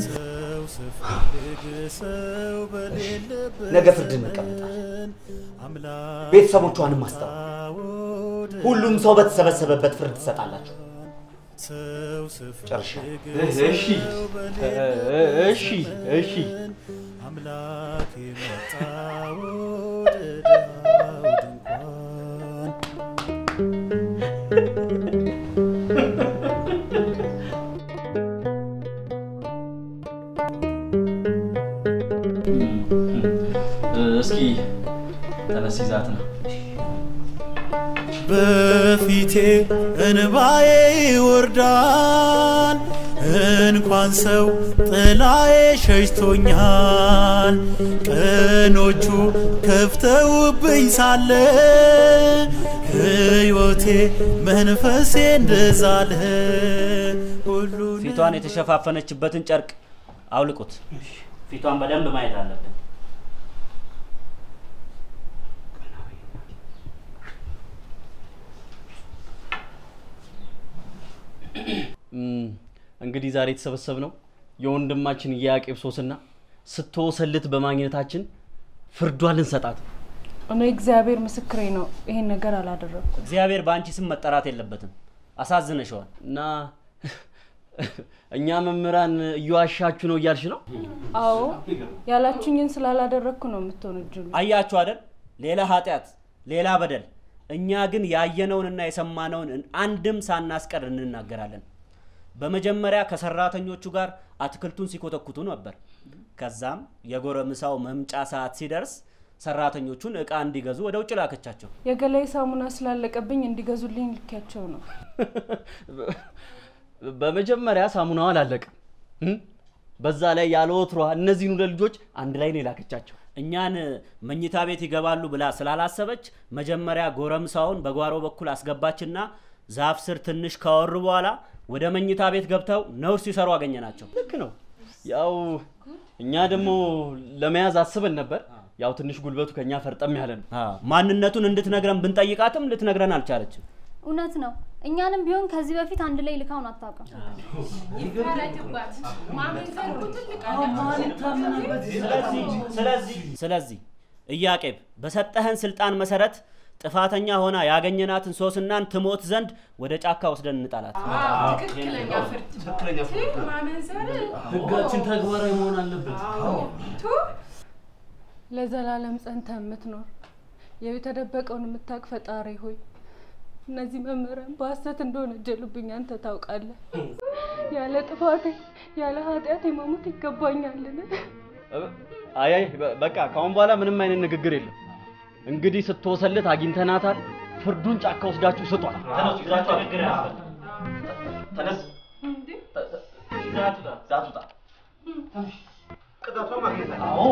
ነገ ፍርድ እንቀመጣለን። ቤተሰቦቿንም አስጠራ። ሁሉም ሰው በተሰበሰበበት ፍርድ ትሰጣላችሁ። ጨርሻለሁ። እሺ እሺ እሺ አምላክ የመጣ ወደ ድሃው ድንኳን እስኪ ተነስ ይዛት ነው በፊቴ እንባዬ ይወርዳል እንኳን ሰው ጥላዬ ሸሽቶኛል ቀኖቹ ከፍተውብኝ ሳለ ሕይወቴ መንፈሴ እንደዛለ ሁሉን ፊቷን የተሸፋፈነችበትን ጨርቅ አውልቁት። ፊቷን በደንብ ማየት አለብን። እም፣ እንግዲህ ዛሬ የተሰበሰብነው የወንድማችን የያቄብ ሶስና ስትወሰልት በማግኘታችን ፍርዷን ልንሰጣት ነው። እኔ እግዚአብሔር ምስክሬ ነው፣ ይሄን ነገር አላደረኩም። እግዚአብሔር በአንቺ ስም መጠራት የለበትም። አሳዝነሸዋል እና እኛ መምህራን እየዋሻችሁ ነው እያልሽ ነው? አዎ ያላችሁኝን ስላላደረግኩ ነው የምትወነጅሉ። አያችሁ አይደል? ሌላ ኃጢአት፣ ሌላ በደል። እኛ ግን ያየነውንና የሰማነውን አንድም ሳናስቀር እንናገራለን። በመጀመሪያ ከሰራተኞቹ ጋር አትክልቱን ሲኮተኩቱ ነበር። ከዛም የጎረምሳው መምጫ ሰዓት ሲደርስ ሰራተኞቹን እቃ እንዲገዙ ወደ ውጭ ላከቻቸው። የገላይ ሳሙና ስላለቀብኝ እንዲገዙልኝ ልኪያቸው ነው። በመጀመሪያ ሳሙናው አላለቀም። እም? በዛ ላይ ያለ ወትሯ እነዚህን ሁለት ልጆች አንድ ላይ ነው የላከቻቸው። እኛን መኝታ ቤት ይገባሉ ብላ ስላላሰበች መጀመሪያ ጎረምሳውን በጓሮ በኩል አስገባችና ዛፍ ስር ትንሽ ካወሩ በኋላ ወደ መኝታ ቤት ገብተው ነውር ሲሰሩ አገኘናቸው። ልክ ነው። ያው እኛ ደግሞ ለመያዝ አስበን ነበር። ያው ትንሽ ጉልበቱ ከኛ ፈርጠም ያለ ነው። ማንነቱን እንድትነግረን ብንጠይቃትም ልትነግረን አልቻለችም። እውነት ነው። እኛንም ቢሆን ከዚህ በፊት አንድ ላይ ልካውን አታውቅም። ይፈረድባት። ማመንዘር እኮ ትልቅ ስለዚህ ስለዚህ ኢያቄም በሰጠህን ስልጣን መሰረት ጥፋተኛ ሆና ያገኘናትን ሶስናን ትሞት ዘንድ ወደ ጫካ ወስደን እንጣላት። ትክክለኛ ፍርድ ማመንዘር ህጋችን ተግባራዊ መሆን አለበት። ቱ ለዘላለም ጸንተ የምትኖር የተደበቀውን የምታውቅ ፈጣሪ ሆይ እነዚህ መምህራን በሐሰት እንደሆነ ጀሉብኝ አንተ ታውቃለህ። ያለ ጥፋቴ ያለ ኃጢአቴ መሞት ይገባኛልን? አይ አይ በ- በቃ ከአሁን በኋላ ምንም አይነት ንግግር የለም። እንግዲህ ስትወሰልት አግኝተናታል። ፍርዱን ጫካ ወስዳችሁ ስጧት። ተነሱ፣ ይዛችሁ ንግግር ያስፈልግ። ተነስ፣ ይዛት ውጣ። ቅጣቷን ማግኘት አዎ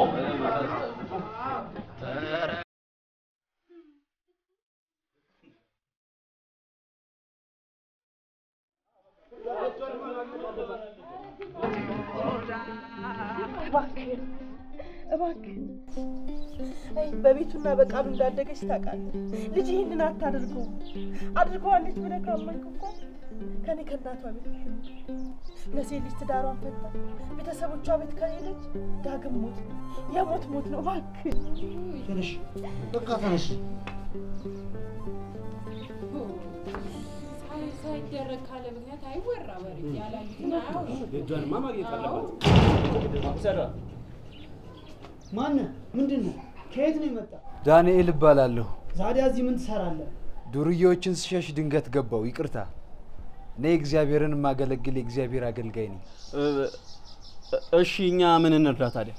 እባክህ እባክህ አይ በቤቱና በቃሉ እንዳደገች ታውቃለህ። ልጅ ይህንን አታድርገው አድርገዋለች ብለህ ካመንክ እኮ ከኔ ከእናቷ ቤት ትኑር። ለሴት ልጅ ትዳሯን ፈታ ቤተሰቦቿ ቤት ከሄደች ዳግም ሞት ነው፣ የሞት ሞት ነው። እባክህ ተነሽ፣ በቃ ተነሽ። ሲደረግ ካለ ምክንያት አይወራ ወሬ ያላዩትን አያወሩ። የእጇንማ ማግኘት አለባት። ማነህ? ምንድን ነው? ከየት ነው የመጣ? ዳንኤል እባላለሁ። ዛዲያ እዚህ ምን ትሰራለህ? ዱርዬዎችን ስሸሽ ድንገት ገባው። ይቅርታ። እኔ እግዚአብሔርን የማገለግል የእግዚአብሔር አገልጋይ ነኝ። እሺ እኛ ምን እንርዳ ታዲያ?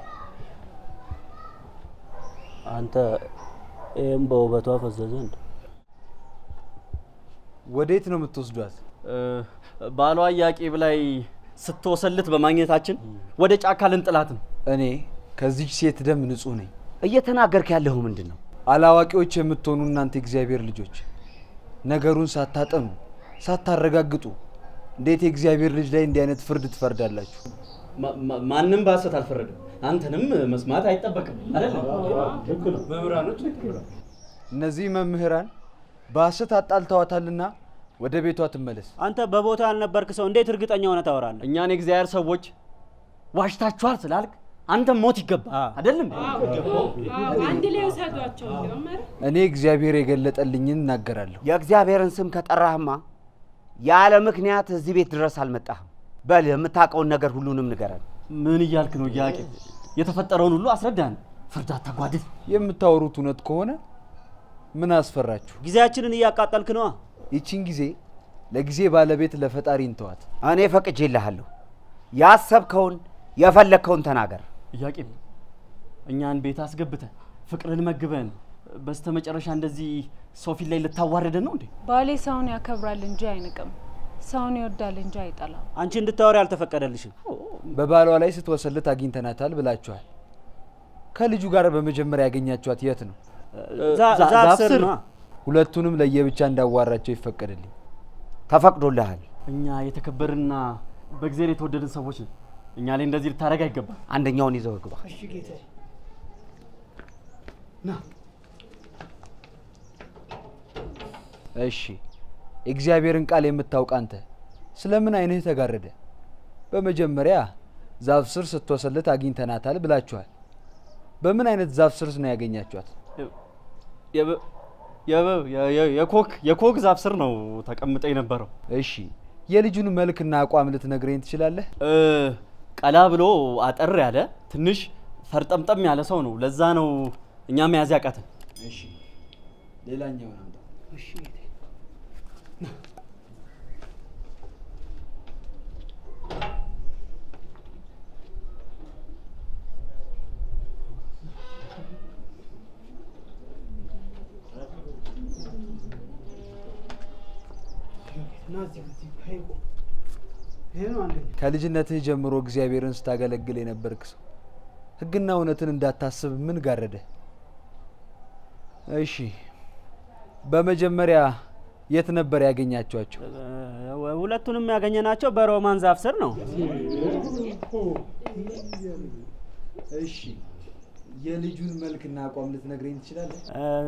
አንተ ይህም በውበቷ ፈዘዘ እንደ ወዴት ነው የምትወስዷት? ባሏ ኢያቄም ላይ ስትወሰልት በማግኘታችን ወደ ጫካ ልንጥላት ነው። እኔ ከዚች ሴት ደም ንጹህ ነኝ። እየተናገርክ ያለሁ ምንድን ነው? አላዋቂዎች የምትሆኑ እናንተ የእግዚአብሔር ልጆች ነገሩን ሳታጠኑ ሳታረጋግጡ እንዴት የእግዚአብሔር ልጅ ላይ እንዲህ አይነት ፍርድ ትፈርዳላችሁ? ማንም በሐሰት አልፈረደም። አንተንም መስማት አይጠበቅም አይደለም? መምህራኖች እነዚህ መምህራን በሐሰት አጣልተዋታልና ወደ ቤቷ ትመለስ። አንተ በቦታ ያልነበርክ ሰው እንዴት እርግጠኛ ሆነ ታወራለህ? እኛን የእግዚአብሔር ሰዎች ዋሽታችኋል ስላልክ አንተም ሞት ይገባ አይደለም? አንድ ላይ ውሰዷቸው እንዲያውም ኧረ እኔ እግዚአብሔር የገለጠልኝን እናገራለሁ። የእግዚአብሔርን ስም ከጠራህማ ያለ ምክንያት እዚህ ቤት ድረስ አልመጣህም። በል የምታውቀውን ነገር ሁሉንም ንገረን። ምን እያልክ ነው ኢያቄም? የተፈጠረውን ሁሉ አስረዳን። ፍርድ አታጓድል። የምታወሩት እውነት ከሆነ ምን አስፈራችሁ? ጊዜያችንን እያቃጠልክ ነዋ። ይቺን ጊዜ ለጊዜ ባለቤት ለፈጣሪ እንተዋት። እኔ ፈቅጄልሃለሁ። ያሰብከውን የፈለግከውን ተናገር። ኢያቄም እኛን ቤት አስገብተን ፍቅርን መግበን በስተመጨረሻ እንደዚህ ሰው ፊት ላይ ልታዋረደን ነው እንዴ? ባሌ ሰውን ያከብራል እንጂ አይንቅም፣ ሰውን ይወዳል እንጂ አይጠላም። አንቺ እንድታወሪ አልተፈቀደልሽም። በባሏ ላይ ስትወሰልት አግኝተናታል ብላችኋል። ከልጁ ጋር በመጀመሪያ ያገኛችኋት የት ነው? ዛፍ ስር ነዋ። ሁለቱንም ለየብቻ እንዳዋራቸው ይፈቀድልኝ። ተፈቅዶልሃል። እኛ የተከበርና በእግዚአብሔር የተወደድን ሰዎች ነን። እኛ ላይ እንደዚህ ልታደርግ አይገባም። አንደኛውን ይዘው ግባ። እሺ ጌታዬ። ና እሺ፣ የእግዚአብሔርን ቃል የምታውቅ አንተ ስለምን አይንህ ተጋረደ? በመጀመሪያ ዛፍ ስር ስትወሰልት አግኝተናታል ብላችኋል። በምን አይነት ዛፍ ስር ነው ያገኛችኋት? የኮክ የኮክ ዛፍ ስር ነው ተቀምጠ የነበረው። እሺ፣ የልጁን መልክና አቋም ልትነግረኝ ትችላለህ? ቀላ ብሎ አጠር ያለ ትንሽ ፈርጠምጠም ያለ ሰው ነው። ለዛ ነው እኛ መያዝ ያቃተን። እሺ፣ ሌላኛውን አምጣ። እሺ ጌታዬ። ና እዚህ እዚህ ይሄ ቆም። ይሄ ነው አንደኛ። ከልጅነትህ ጀምሮ እግዚአብሔርን ስታገለግል የነበርክ ሰው ሕግና እውነትን እንዳታስብ ምን ጋረደ? እሺ፣ በመጀመሪያ የት ነበር ያገኛችኋቸው? ሁለቱንም ያገኘናቸው በሮማን ዛፍ ስር ነው። እሺ፣ የልጁን መልክና አቋም ልትነግረኝ ትችላለህ?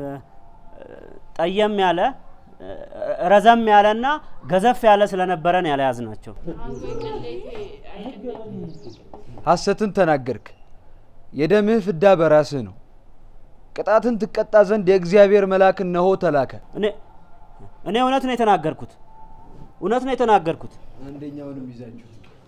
ጠየም ያለ ረዘም ያለና ገዘፍ ያለ ስለነበረን ያለያዝ ናቸው። ሐሰትን ተናገርክ። የደምህ ፍዳ በራስህ ነው። ቅጣትን ትቀጣ ዘንድ የእግዚአብሔር መልአክ እነሆ ተላከ። እኔ እኔ እውነት ነው የተናገርኩት፣ እውነት ነው የተናገርኩት። አንደኛውንም ይዛችሁ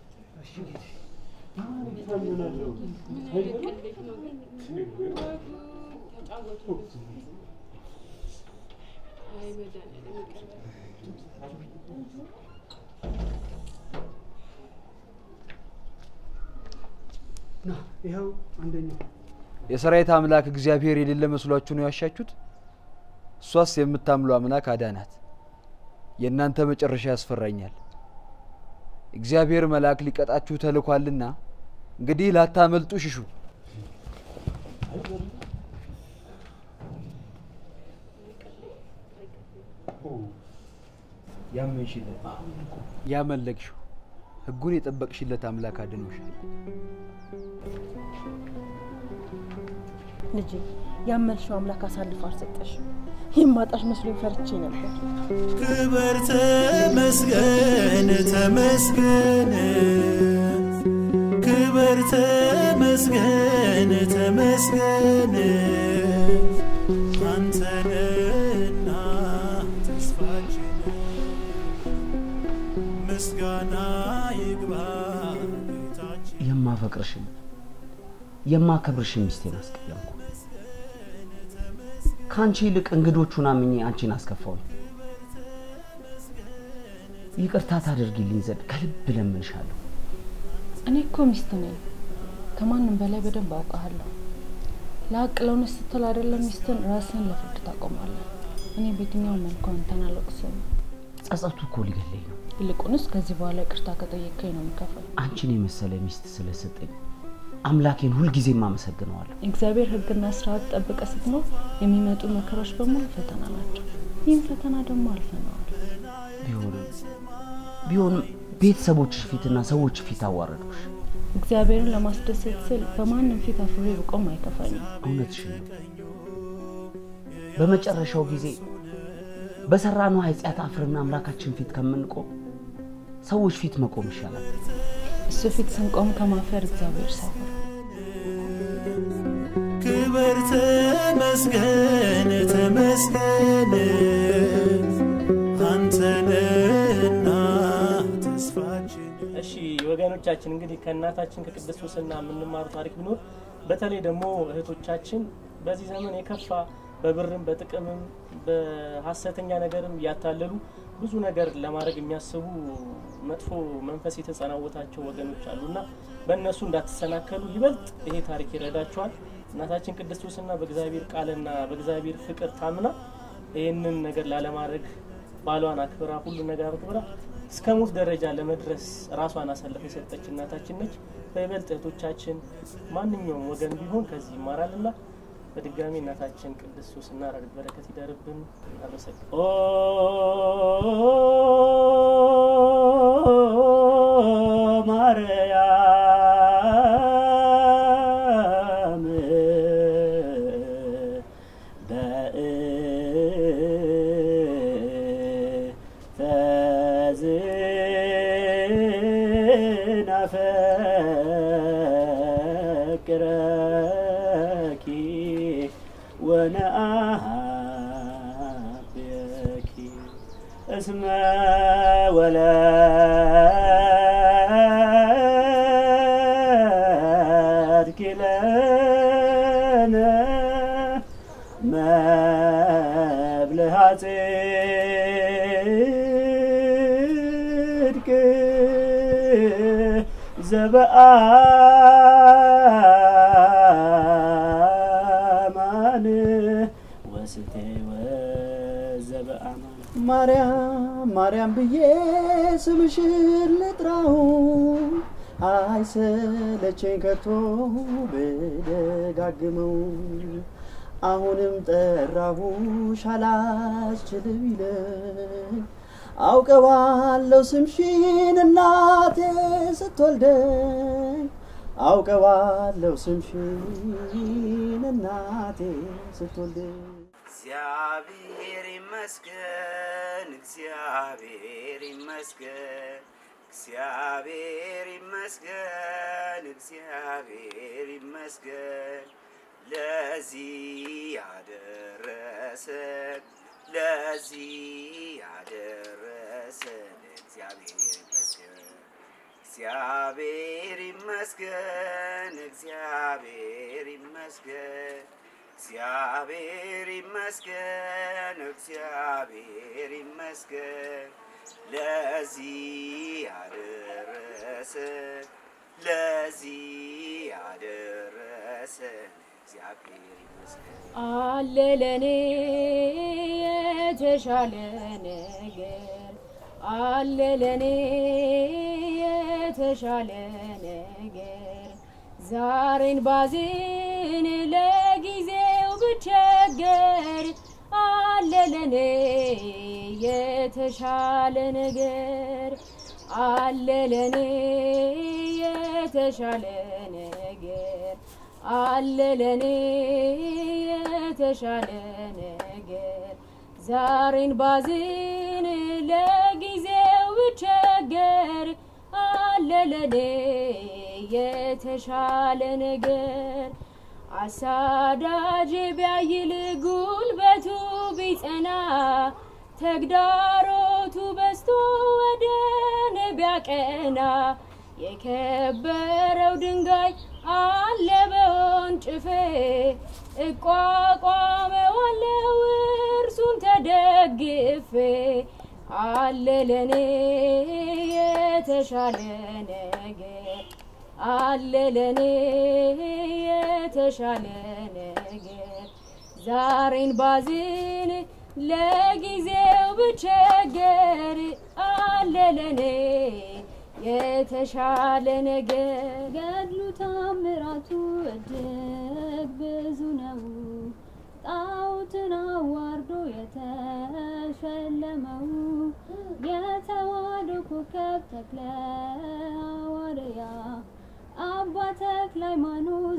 ና ይኸው አንደኛው የሰራዊት አምላክ እግዚአብሔር የሌለ መስሏችሁ ነው ያሻችሁት? እሷስ የምታምሉ አምላክ አዳናት። የእናንተ መጨረሻ ያስፈራኛል። እግዚአብሔር መልአክ ሊቀጣችሁ ተልኳልና እንግዲህ ላታመልጡ ሽሹ። ያመንሽለት ያመለክሽው ሕጉን የጠበቅሽለት አምላክ አድኖሻል። ልጄ ያመልሽው አምላክ አሳልፎ አልሰጠሽም። የማጣሽ መስሎኝ ፈርቼ ነበር። ክበር ተመስገን ተመስገን ክበር ተመስገን ተመስገን አንተነና ተስፋችን ምስጋና ይግባ ጌታችን የማፈቅርሽን የማከብርሽን ሚስቴን አስቀየምኩ። ከአንቺ ይልቅ እንግዶቹን አምኜ አንቺን አስከፋውኝ። ይቅርታ ታደርጊልኝ ዘንድ ከልብ እለምንሻለሁ። እኔ እኮ ሚስት ነኝ። ከማንም በላይ በደንብ አውቃለሁ። ለሀቅ ለእውነት ስትል አይደለም ሚስትን ራስን ለፍርድ ታቆማለህ። እኔ በየትኛው መልኩ አንተን አልወቅስም። ጸጸቱ እኮ ሊገለኝ ነው። ይልቁንስ ከዚህ በኋላ ይቅርታ ከጠየቀኝ ነው የምከፍል። አንቺን የመሰለ ሚስት ስለሰጠኝ አምላኬን ሁልጊዜም አመሰግነዋለሁ። እግዚአብሔር ሕግና ስርዓት ጠብቀ ስትኖር የሚመጡ መከራዎች በሙሉ ፈተና ናቸው። ይህም ፈተና ደግሞ አልፈነዋል። ቢሆንም ቢሆንም ቤተሰቦችሽ ፊትና ሰዎች ፊት አዋረዱሽ። እግዚአብሔርን ለማስደሰት ስል በማንም ፊት አፍሬ ብቆም አይከፋኝም። እውነትሽን ነው። በመጨረሻው ጊዜ በሰራነው ኃጢአት አፍርና አምላካችን ፊት ከምንቆም ሰዎች ፊት መቆም ይሻላል። እሱ ፊት ስንቆም ከማፈር እግዚአብሔር ሰውር። ክብር ተመስገን ተመስገን አንተነህና ተስፋችን እሺ ወገኖቻችን እንግዲህ ከእናታችን ከቅድስት ሱስና የምንማሩ ታሪክ ቢኖር በተለይ ደግሞ እህቶቻችን በዚህ ዘመን የከፋ በብርም በጥቅምም በሀሰተኛ ነገርም እያታለሉ ብዙ ነገር ለማድረግ የሚያስቡ መጥፎ መንፈስ የተጸናወታቸው ወገኖች አሉና በእነሱ እንዳትሰናከሉ ይበልጥ ይሄ ታሪክ ይረዳቸዋል። እናታችን ቅድስት ሱስና በእግዚአብሔር ቃልና በእግዚአብሔር ፍቅር ታምና ይህንን ነገር ላለማድረግ ባሏን አክብራ ሁሉ ነገር አክብራ እስከ ሞት ደረጃ ለመድረስ ራሷን አሳልፋ የሰጠች እናታችን ነች። በይበልጥ እህቶቻችን ማንኛውም ወገን ቢሆን ከዚህ ይማራልና በድጋሚ እናታችን ቅድስት ሱስና ረድኤት በረከት ይደርብን። አመሰግን ማርያም በእንተዝናፈቅረኪ ወነአብየኪ እስመ ወለድኪ ለነ መብልሃ ጽድቅ ዘበአማን ወስቴ ወዘበአማን ማርያም ማርያም ብዬ ስምሽን ልጥራው አይሰለቸኝ ከቶ ብደጋግመው አሁንም ጠራሁሽ አላስችል ቢለኝ አውቀዋለሁ ስምሽን እናቴ ስትወልደኝ አውቀዋለሁ ስምሽን እናቴ ስትወልደኝ እግዚአብሔር ይመስገን፣ እግዚአብሔር ይመስገን፣ እግዚአብሔር ይመስገን፣ እግዚአብሔር ይመስገን ለዚህ ያደረሰን ለዚህ ያደረሰን እግዚአብሔር ይመስገን። እግዚአብሔር ይመስገን፣ እግዚአብሔር ይመስገን፣ እግዚአብሔር ይመስገን፣ እግዚአብሔር ይመስገን ለዚህ ያደረሰን ለዚህ ያደረሰን እግዚአብሔር ይመስገን። አለ ለኔ የተሻለ ነገር አለ ለኔ የተሻለ ነገር ዛሬን ባዝን ለጊዜው ብቸገር አለ ለኔ የተሻለ ነገር አለ ለኔ የተሻለ ነገር አለ ለኔ የተሻለ ነገር ዛሬን ባዝን ለጊዜው ብቸገር አለ ለኔ የተሻለ ነገር አሳዳጅ ቢያይል ጉልበቱ ቢጸና ተግዳሮቱ በስ ተነስቶ ወደ እኔ ቢያቀና የከበረው ድንጋይ አለ በወንጭፌ እቋቋመዋለው እርሱን ተደግፌ አለ ለኔ የተሻለ ነገር አለ ለኔ የተሻለ ነገር ዛሬን ባዝን ለጊዜው ብቸገር አለ ለኔ የተሻለ ነገር ገድሉ ታምራቱ እጅግ ብዙ ነው። ጣዖትን አዋርዶ የተሸለመው የተዋሕዶ ኮከብ ተክለ ሐዋርያ አባ ተክለ ሃይማኖት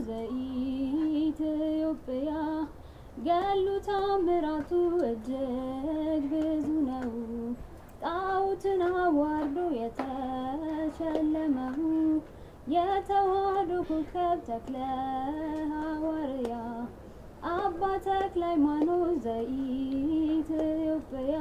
ዘኢትዮጵያ ገድሉ ታምራቱ እጅግ ብዙ ነው። ጣዖትን አዋርዶ የተሸለመው የተዋሕዶ ኮከብ ተክለ ሐዋርያ አባ ተክለ ሃይማኖት ዘኢትዮጵያ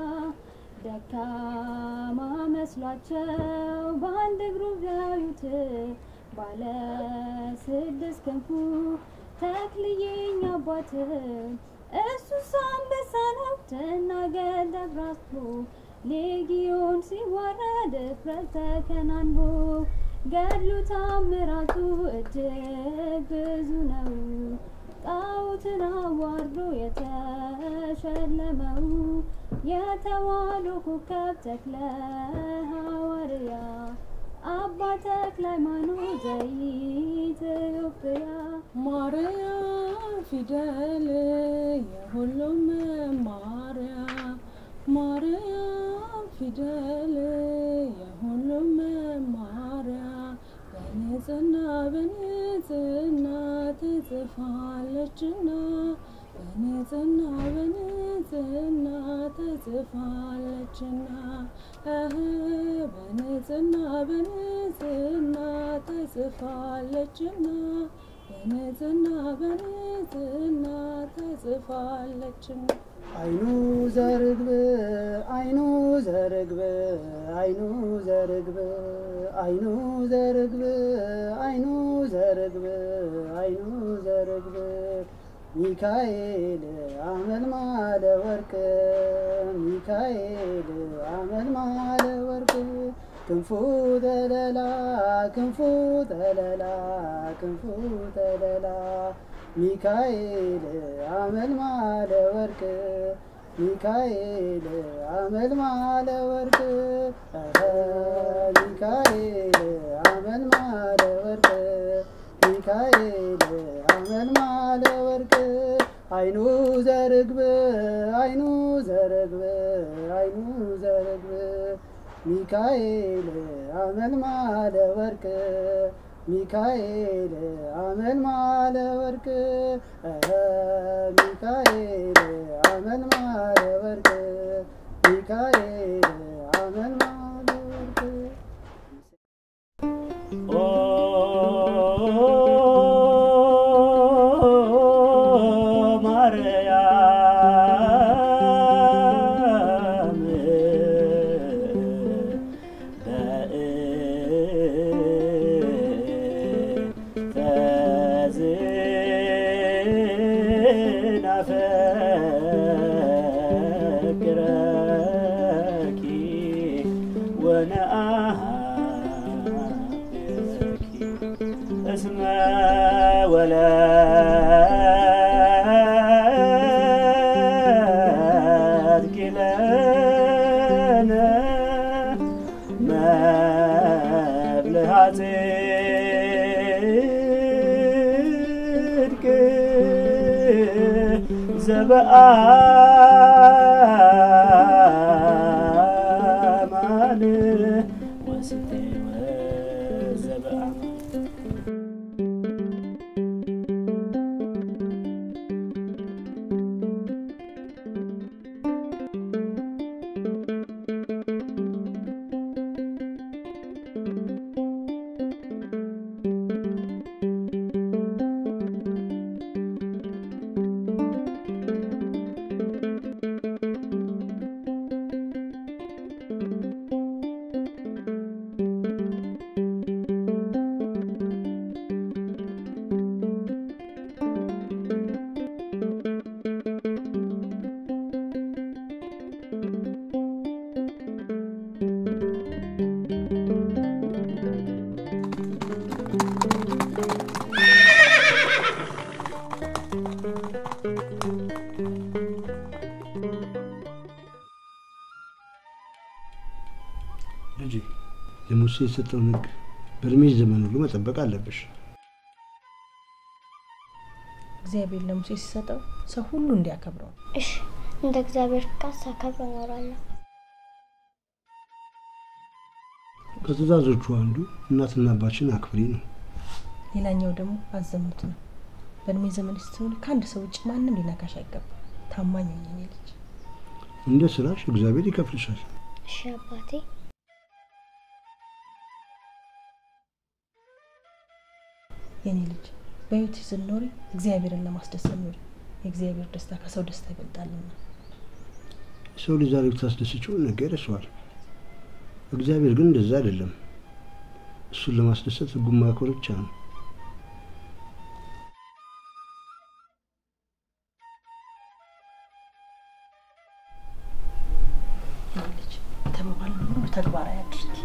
ደካማ መስሏቸው በአንድ እግሩ ቢያዩት ባለ ስድስት ክንፉ ተክልዬኝ አባት እሱስ አንበሳ ነው ትናገር ደብራስቶ ሌጊዮን ሲዋረድ እፍረት ተከናንቦ ገድሉ ታምራቱ እጅግ ብዙ ነው። ጣዖትን አዋርዶ የተሸለመው የተዋሕዶ ኮከብ ተክለ ሐዋርያ አባ ተክለ ሃይማኖት ዘኢትዮጵያ ማርያም ፊደል የሁሉም መማሪያ ማርያም ፊደል የሁሉም መማሪያ በንጽህና በንጽህና ትጽፋለችና በንጽህና በንጽህና ትጽፋለችና እህ በንጽህና በንጽህና ትጽፋለችና በንጽህና በንጽህና ትጽፋለችና አይኑ ዘርግብ አይኑ ዘርግብ አይኑ ዘርግብ አይኑ ዘርግብ አይኑ ዘርግብ አይኑ ዘርግብ ሚካኤል አመልማለ ወርቅ ሚካኤል አመልማለ ወርቅ ክንፉ ተለላ ክንፉ ተለላ ክንፉ ተለላ ሚካኤል አመልማለ ወርቅ ሚካኤል አመልማለ ወርቅ እኸ ሚካኤል አመልማለ ወርቅ ሚካኤል አመልማለ ወርቅ አይኑ ዘርግብ አይኑ ዘርግብ አይኑ ዘርግብ ሚካኤል አመልማለ ወርቅ ሚካኤል አመልማለ ወርቅ እኸ ሚካኤል አመልማለ ወርቅ ሚካኤል አመልማለ ወርቅ ማርያም ናፈቅረኪ ወነአሃብኪ እስመ ወለድኪ ለነ መብልዐ ጽድቅ ዘበአማን ወስቴ ወዘበአማን ሙሴ የሰጠውን ሕግ በእድሜሽ ዘመን ሁሉ መጠበቅ አለብሽ። እግዚአብሔር ለሙሴ ሲሰጠው ሰው ሁሉ እንዲያከብረው ነው። እሺ፣ እንደ እግዚአብሔር ፍቃድ ሳከብር እኖራለሁ። ከትእዛዞቹ አንዱ እናትና አባችን አክብሪ ነው። ሌላኛው ደግሞ አዘሙት ነው። በእድሜ ዘመን ስትሆን ከአንድ ሰው ውጭ ማንም ሊነካሽ አይገባም። ታማኝ ሁኚ የኔ ልጅ። እንደ ስራሽ እግዚአብሔር ይከፍልሻል። እሺ አባቴ። የኔ ልጅ በህይወት ስትኖሪ እግዚአብሔርን ለማስደሰት ኑሪ። የእግዚአብሔር ደስታ ከሰው ደስታ ይበልጣልና። ሰው ልጅ ዛሬ ብታስደስችው ነገ ይረሳዋል። እግዚአብሔር ግን እንደዛ አይደለም። እሱን ለማስደሰት ሕጉን ማክበር ብቻ ነው። የኔ ልጅ የተባባልነው ሁሉ ተግባራዊ አድርጊ።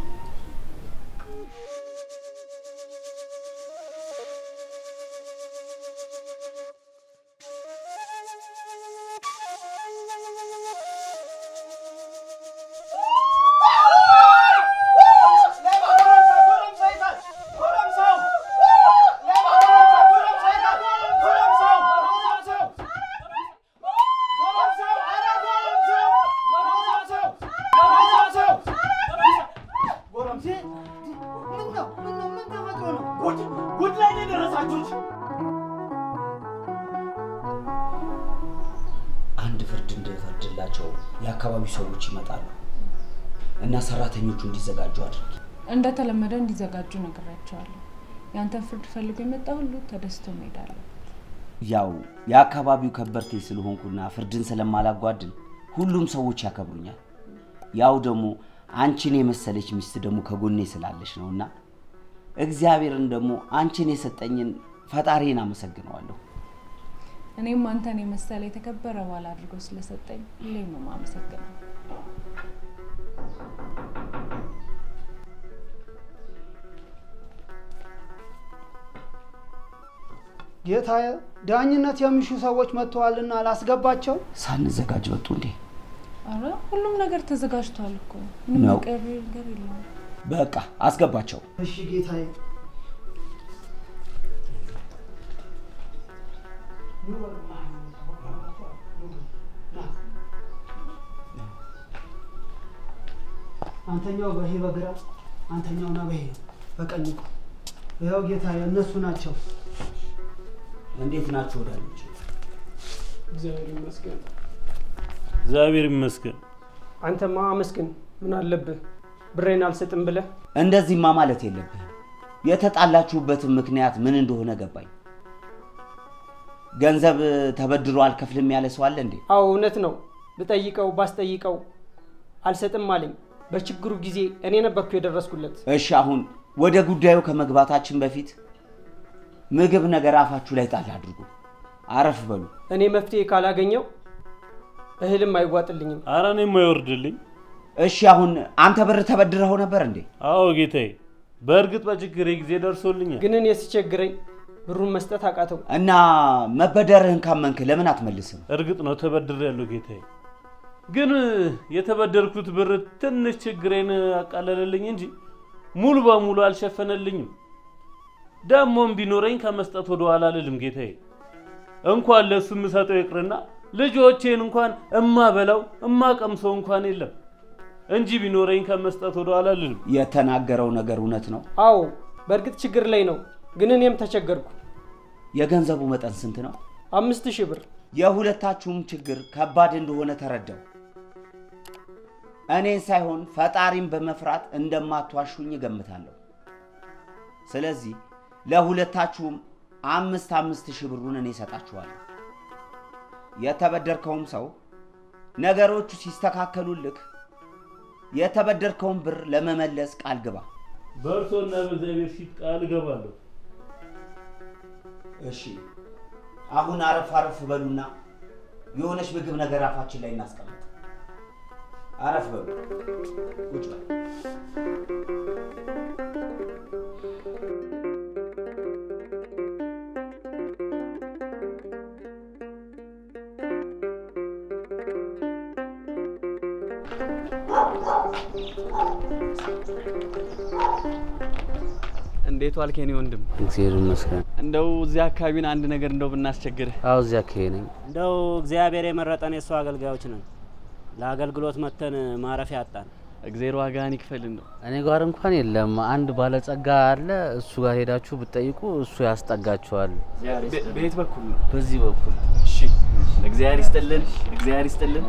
ጉድ ላይ ነው የደረሳችሁት። አንድ ፍርድ እንድፈርድላቸው የአካባቢው ሰዎች ይመጣሉ እና ሰራተኞቹ እንዲዘጋጁ አድርጊ። እንደተለመደ እንዲዘጋጁ ነግራቸዋለሁ። ያንተን ፍርድ ፈልጎ የመጣ ሁሉ ተደስቶ መሄዳለሁ። ያው የአካባቢው ከበርቴ ስለሆንኩና ፍርድን ስለማላጓድል ሁሉም ሰዎች ያከብሩኛል። ያው ደግሞ አንቺን የመሰለች ሚስት ደግሞ ከጎኔ ስላለች ነው እና እግዚአብሔርን ደግሞ አንቺን የሰጠኝን ፈጣሪን አመሰግነዋለሁ። እኔም አንተን የመሰለ የተከበረ ባል አድርጎ ስለሰጠኝ ሁሌም ነው የማመሰግነው። ጌታዬ፣ ዳኝነት የሚሹ ሰዎች መጥተዋልና ላስገባቸው። ሳንዘጋጅ ወጡ እንዴ? አረ ሁሉም ነገር ተዘጋጅቷል እኮ ምንም ነው። የቀረ ነገር የለውም። በቃ አስገባቸው። እሺ ጌታዬ። አንተኛው በይሄ በግራ አንተኛውና በይሄ በቀኝ ቁም። ይኸው ጌታዬ፣ እነሱ ናቸው። እንዴት ናቸው ወዳጆች? እግዚአብሔር ይመስገን። እግዚአብሔር ይመስገን። አንተማ አመስግን። ምን አለብህ? ብሬን አልሰጥም ብለህ እንደዚህማ ማለት የለብህም። የተጣላችሁበትን ምክንያት ምን እንደሆነ ገባኝ። ገንዘብ ተበድሮ አልከፍልም ያለ ሰው አለ እንዴ? አዎ እውነት ነው። ብጠይቀው ባስጠይቀው አልሰጥም አለኝ። በችግሩ ጊዜ እኔ ነበርኩ የደረስኩለት። እሺ፣ አሁን ወደ ጉዳዩ ከመግባታችን በፊት ምግብ ነገር አፋችሁ ላይ ጣል አድርጉ። አረፍ በሉ። እኔ መፍትሄ ካላገኘው እህልም አይዋጥልኝም። አረ እኔም አይወርድልኝ። እሺ፣ አሁን አንተ ብር ተበድረኸው ነበር እንዴ? አዎ ጌታዬ፣ በእርግጥ በችግሬ ጊዜ ደርሶልኛል። ግን እኔ ሲቸግረኝ ብሩን መስጠት አቃተው። እና መበደርህን ካመንክ ለምን አትመልስም? እርግጥ ነው ተበድሬያለሁ ጌታዬ። ግን የተበደርኩት ብር ትንሽ ችግሬን አቃለለልኝ እንጂ ሙሉ በሙሉ አልሸፈነልኝም። ደግሞም ቢኖረኝ ከመስጠት ወደ ኋላ አልልም ጌታዬ። እንኳን ለእሱ የምሰጠው ይቅርና ልጆቼን እንኳን እማበላው እማቀምሰው እንኳን የለም እንጂ ቢኖረኝ ከመስጠት ወደ ኋላ አልልም። የተናገረው ነገር እውነት ነው። አዎ በእርግጥ ችግር ላይ ነው፣ ግን እኔም ተቸገርኩ። የገንዘቡ መጠን ስንት ነው? አምስት ሺህ ብር። የሁለታችሁም ችግር ከባድ እንደሆነ ተረዳው። እኔን ሳይሆን ፈጣሪን በመፍራት እንደማትዋሹኝ እገምታለሁ። ስለዚህ ለሁለታችሁም አምስት አምስት ሺህ ብሩን እኔ እሰጣችኋለሁ። የተበደርከውም ሰው ነገሮቹ ሲስተካከሉልክ የተበደርከውን ብር ለመመለስ ቃል ግባ። በእርሶና በእግዚአብሔር ፊት ቃል እገባለሁ። እሺ፣ አሁን አረፍ አረፍ በሉና የሆነች ምግብ ነገር አፋችን ላይ እናስቀምጥ። አረፍ በሉ፣ ቁጭ በሉ። እንዴት ዋልክ የኔ ወንድም? እግዚአብሔር ይመስገን። እንደው እዚህ አካባቢን አንድ ነገር እንደው ብናስቸግርህ። አዎ እዚህ አካባቢ ነኝ። እንደው እግዚአብሔር የመረጠን የእሱ አገልጋዮች ነን። ለአገልግሎት መተን ማረፊያ አጣን። እግዜር ዋጋህን ይክፈል። እንደው እኔ ጋር እንኳን የለም። አንድ ባለጸጋ አለ። እሱ ጋር ሄዳችሁ ብትጠይቁ እሱ ያስጠጋችኋል። በየት በኩል ነው? በዚህ በኩል። እሺ፣ እግዚአብሔር ይስጥልን፣ እግዚአብሔር ይስጥልን።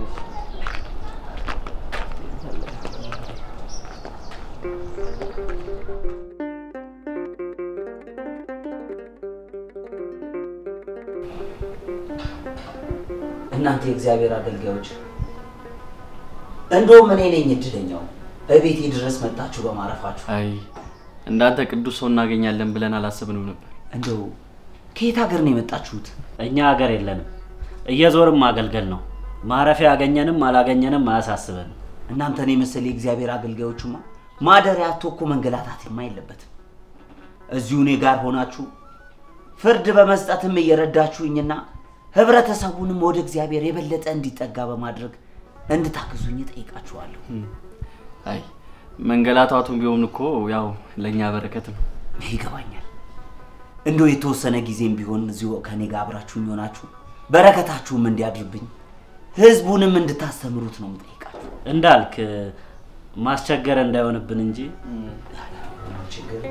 እናንተ የእግዚአብሔር አገልጋዮች እንደውም እኔ ነኝ እድለኛው እቤቴ ድረስ መጣችሁ በማረፋችሁ። አይ እንዳንተ ቅዱስ ሰው እናገኛለን ብለን አላሰብንም ነበር። እንደው ከየት ሀገር ነው የመጣችሁት? እኛ ሀገር የለንም። እየዞርም ማገልገል ነው። ማረፊያ ያገኘንም አላገኘንም አያሳስበንም። እናንተን የመሰለ የእግዚአብሔር አገልጋዮችማ ማደሪያ አጥቶ እኮ መንገላታትማ የለበትም። እዚሁ እኔ ጋር ሆናችሁ ፍርድ በመስጠትም እየረዳችሁኝና ህብረተሰቡንም ወደ እግዚአብሔር የበለጠ እንዲጠጋ በማድረግ እንድታግዙኝ ጠይቃችኋለሁ። አይ መንገላታቱም ቢሆን እኮ ያው ለእኛ በረከት ነው። ይገባኛል። እንደው የተወሰነ ጊዜም ቢሆን እዚሁ ከኔ ጋር አብራችሁኝ ሆናችሁ በረከታችሁም እንዲያድርብኝ ህዝቡንም እንድታስተምሩት ነው የምጠይቃችሁ። እንዳልክ ማስቸገር እንዳይሆንብን እንጂ ችግር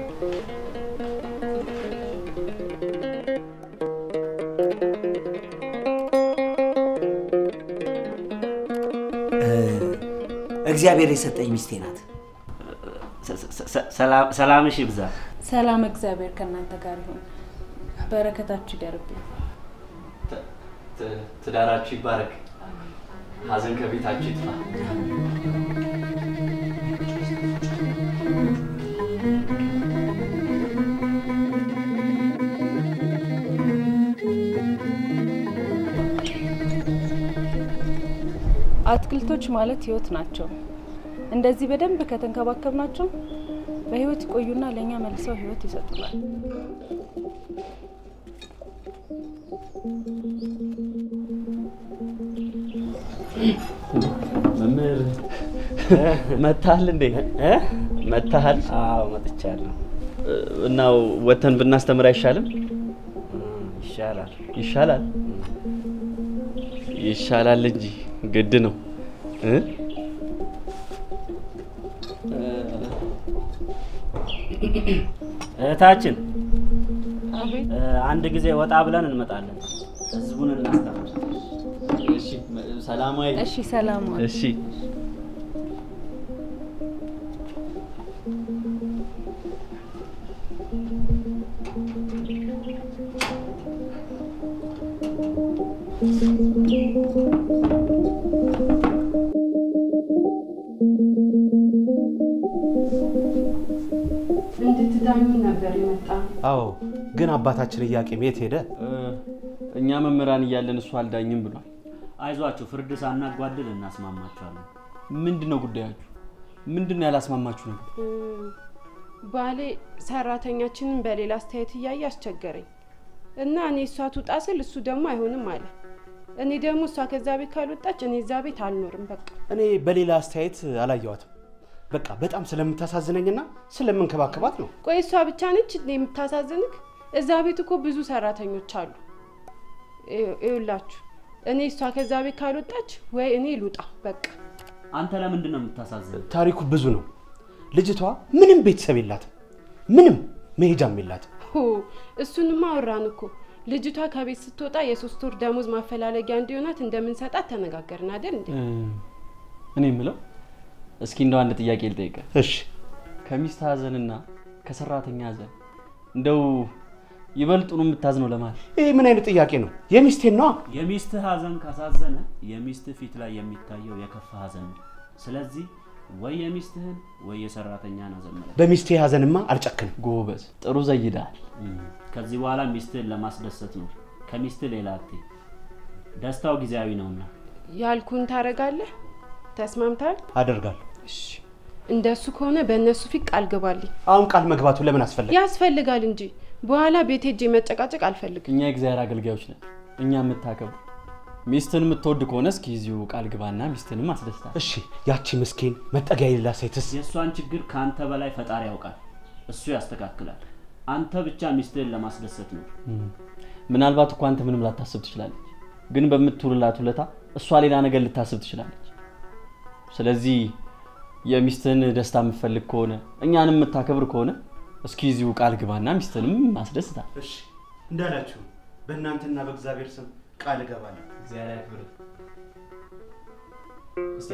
እግዚአብሔር የሰጠኝ ሚስቴ ናት። ሰላምሽ ይብዛ። ሰላም እግዚአብሔር ከእናንተ ጋር ይሁን። በረከታችሁ ይደርብኝ። ትዳራችሁ ይባረክ። ሀዘን ከቤታችሁ ይጥፋ። አትክልቶች ማለት ህይወት ናቸው። እንደዚህ በደንብ ከተንከባከብናቸው በህይወት ይቆዩና ለእኛ መልሰው ህይወት ይሰጡናል። መምህር መታሃል እንዴ? መታሃል? አዎ መጥቻለሁ። እና ወተን ብናስተምር አይሻልም? ይሻላል። ይሻላል ይሻላል እንጂ ግድ ነው እ እህታችን አቤት። አንድ ጊዜ ወጣ ብለን እንመጣለን። ህዝቡን እናስተምር። እሺ፣ ሰላማዊ እሺ፣ ሰላም ዋል። እሺ እንድትዳኙ ነበር የመጣ አዎ፣ ግን አባታችን ኢያቄም የት ሄደ? እኛ መምህራን እያለን እሱ አልዳኝም ብሏል። አይዟችሁ፣ ፍርድ ሳናጓድል እናስማማችኋለን። ምንድን ነው ጉዳያችሁ? ምንድን ነው ያላስማማችሁ ነገር? ባሌ ሰራተኛችንን በሌላ አስተያየት እያየ አስቸገረኝ እና እኔ እሷ ትውጣ ስል እሱ ደግሞ አይሆንም አለ። እኔ ደግሞ እሷ ከዛ ቤት ካልወጣች እኔ እዛ ቤት አልኖርም። በቃ እኔ በሌላ አስተያየት አላየዋትም። በቃ በጣም ስለምታሳዝነኝና ስለምንከባከባት ነው። ቆይ እሷ ብቻ ነች እንዴ የምታሳዝንክ? እዛ ቤት እኮ ብዙ ሰራተኞች አሉ። ይኸውላችሁ እኔ እሷ ከዛ ቤት ካልወጣች ወይ እኔ ልውጣ በቃ። አንተ ለምንድን ነው የምታሳዝን? ታሪኩ ብዙ ነው። ልጅቷ ምንም ቤተሰብ የላትም፣ ምንም መሄጃም የላትም። ሆ እሱንማ አወራን እኮ። ልጅቷ ከቤት ስትወጣ የሶስት ወር ደሞዝ ማፈላለጊያ እንዲሆናት እንደምንሰጣት ተነጋገርን አይደል እንዴ? እኔ የምለው እስኪ እንደው አንድ ጥያቄ ልጠይቀ። እሺ። ከሚስት ሀዘንና ከሰራተኛ ሀዘን እንደው ይበልጡን የምታዝነው ለማን? ይህ ምን አይነት ጥያቄ ነው? የሚስቴን ነዋ። የሚስትህ ሀዘን ካሳዘነ የሚስትህ ፊት ላይ የሚታየው የከፋ ሀዘን ነው። ስለዚህ ወይ የሚስትህን ወይ የሰራተኛን ሀዘን መለክ። በሚስቴ ሀዘንማ አልጨክንም። ጎበዝ፣ ጥሩ ዘይዳል። ከዚህ በኋላ ሚስትህን ለማስደሰት ነው። ከሚስትህ ሌላ አትይ። ደስታው ጊዜያዊ ነውና ያልኩን ታረጋለህ? ተስማምታል? አደርጋለሁ። እንደሱ ከሆነ በእነሱ ፊት ቃል ግባልኝ። አሁን ቃል መግባቱ ለምን አስፈለገ? ያስፈልጋል እንጂ በኋላ ቤት ሄጄ መጨቃጨቅ አልፈልግም። እኛ የእግዚአብሔር አገልጋዮች ነን። እኛ የምታከብሩ ሚስትን የምትወድ ከሆነ እስኪ እዚሁ ቃል ግባና ሚስትንም አስደስታል። እሺ፣ ያቺ ምስኪን መጠጊያ የሌላት ሴትስ? የእሷን ችግር ከአንተ በላይ ፈጣሪ ያውቃል። እሱ ያስተካክላል። አንተ ብቻ ሚስትህን ለማስደሰት ነው። ምናልባት እኮ አንተ ምንም ላታስብ ትችላለች፣ ግን በምትውልላት ውለታ እሷ ሌላ ነገር ልታስብ ትችላለች። ስለዚህ የሚስትህን ደስታ የምትፈልግ ከሆነ እኛንም የምታከብር ከሆነ እስኪ እዚሁ ቃል ግባና ሚስትህንም ማስደስታል። እሺ እንዳላችሁ በእናንተና በእግዚአብሔር ስም ቃል እገባለሁ። እግዚአብሔር ያክብር። እስቲ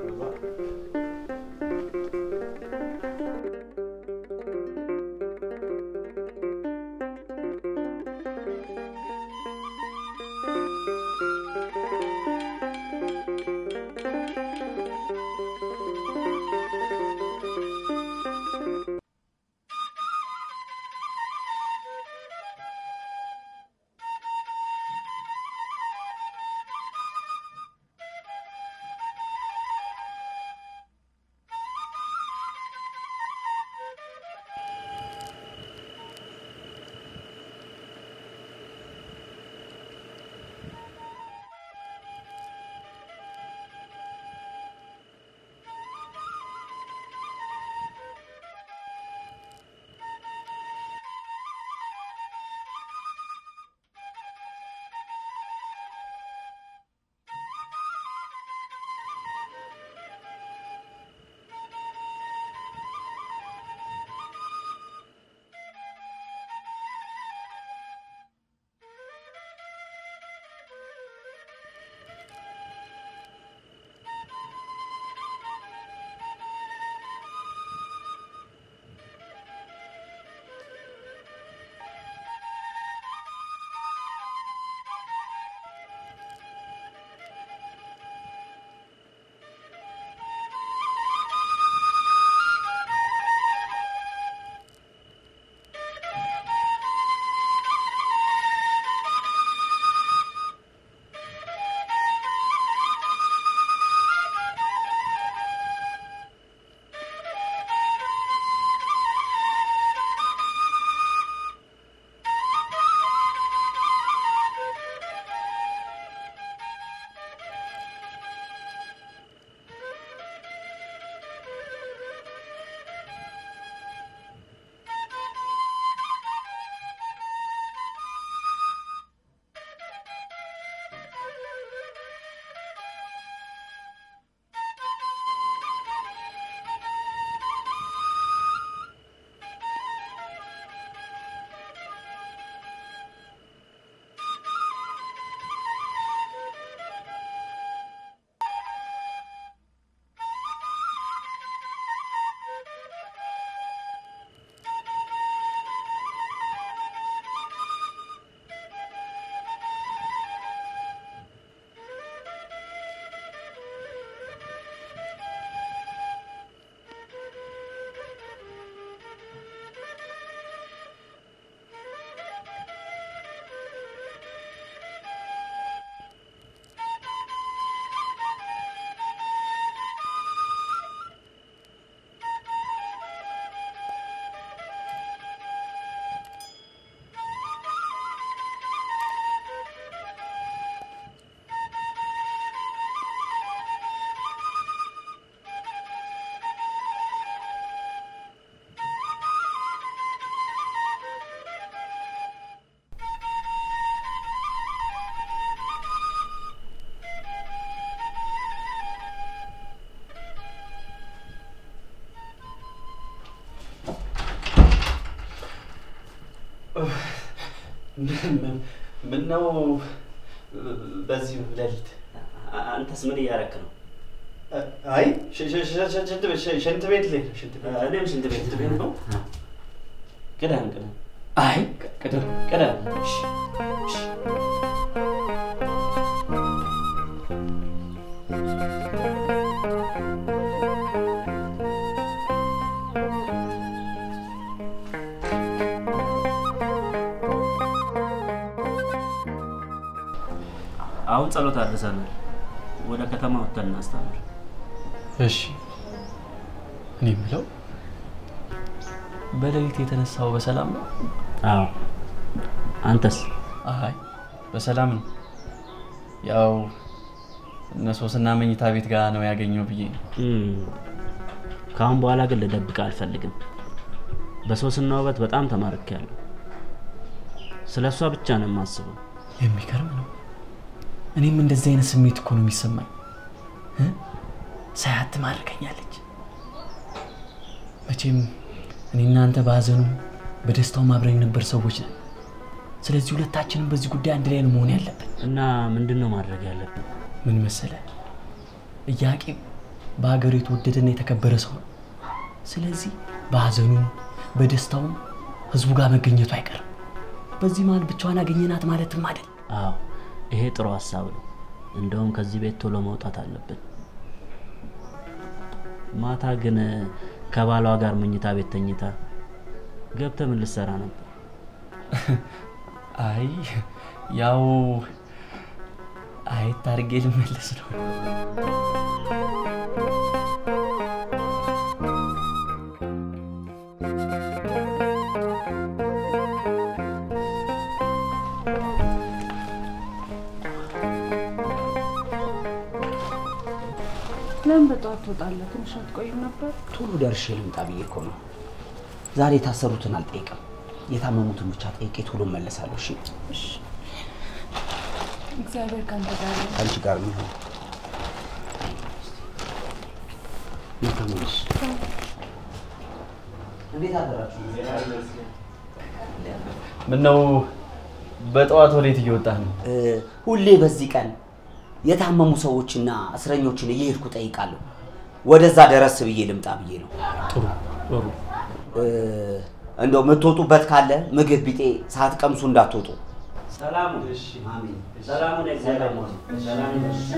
ምን ነው በዚህ ሌሊት? አንተስ ምን እያረክ ነው? አይ ሽንት ቤት ሽንት ቤት ልሄድ ነው። ሽንት ቤት እኔም ሽንት ቤት ቤት ነው። ቅደም ቅደም። አይ ቅደም ቅደም። እሺ እሺ አሁን ጸሎት አድርሰናል። ወደ ከተማ ወጥተን እናስተምር። እሺ እኔ የምለው በሌሊት የተነሳው በሰላም ነው? አዎ። አንተስ? አይ በሰላም ነው። ያው እነ ሶስና መኝታ ቤት ጋር ነው ያገኘው ብዬ ነው። ከአሁን በኋላ ግን ልደብቅ አልፈልግም። በሶስና ውበት በጣም ተማርኬያለሁ። ስለ እሷ ብቻ ነው የማስበው። የሚገርም ነው። እኔም እንደዚህ አይነት ስሜት እኮ ነው የሚሰማኝ። እ? ሳያት ትማርከኛለች። መቼም እኔ እናንተ በሀዘኑ በደስታው አብረን ነበር ሰዎች ነን። ስለዚህ ሁለታችንም በዚህ ጉዳይ አንድ ላይ ነው መሆን ያለብን። እና ምንድን ነው ማድረግ ያለብን? ምን መሰለ፣ ኢያቄም በሀገሩ የተወደደና የተከበረ ሰው ነው። ስለዚህ በሀዘኑም በደስታውም ህዝቡ ጋር መገኘቱ አይቀርም። በዚህ መሀል ብቻዋን አገኘናት ማለትም አይደል። አዎ ይሄ ጥሩ ሀሳብ ነው። እንደውም ከዚህ ቤት ቶሎ መውጣት አለብን። ማታ ግን ከባሏ ጋር መኝታ ቤት ተኝታ ገብተህ ምን ልትሰራ ነበር? አይ ያው አየት አድርጌ ልመለስ ነው። ለምን በጠዋት ትወጣለህ? ትንሽ አትቆይም ነበር? ቶሎ ደርሼ ልምጣ ብዬ እኮ ነው። ዛሬ የታሰሩትን አልጠይቅም፣ የታመሙትን ብቻ ጠይቄ ቶሎ እመለሳለሁ። እሺ፣ እግዚአብሔር ከአንተ ጋር ይሁን። ከአንቺ ጋር የሚሆን ተመለሽ። እንዴት አደራችሁ? ምነው በጠዋት ወዴት እየወጣህ ነው? ሁሌ በዚህ ቀን የታመሙ ሰዎችና እስረኞችን እየሄድኩ ጠይቃለሁ። ወደዛ ደረስ ብዬ ልምጣ ብዬ ነው። ጥሩ ጥሩ። እንደው የምትወጡበት ካለ ምግብ ቢጤ ሳትቀምሱ እንዳትወጡ። ሰላሙ አሜን። ሰላሙን እግዚአብሔር ሰላም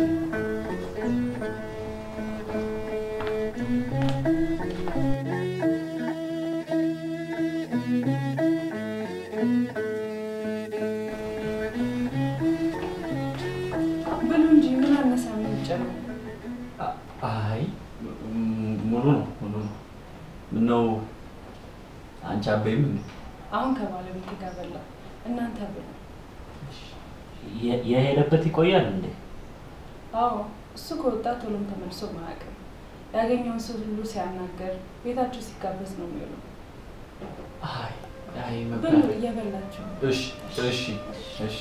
ብሉ እንጂ ምን አነሳ የምንጨምር? አይ ም- ሙሉ ነው ሙሉ ነው። ምነው አንቺ አበይም እንዴ? አሁን ከባለቤት ጋር በላ። እናንተ ብሉ። የ- የሄደበት ይቆያል እንዴ? አዎ እሱ ከወጣ ቶሎም ተመልሶ ማያውቅም። ያገኘውን ሰው ሁሉ ሲያናገር ቤታቸው ሲጋበዝ ነው የሚውለው። አይ አይ ብሉ መብላት እየበላችሁ ነው። እሺ እሺ እሺ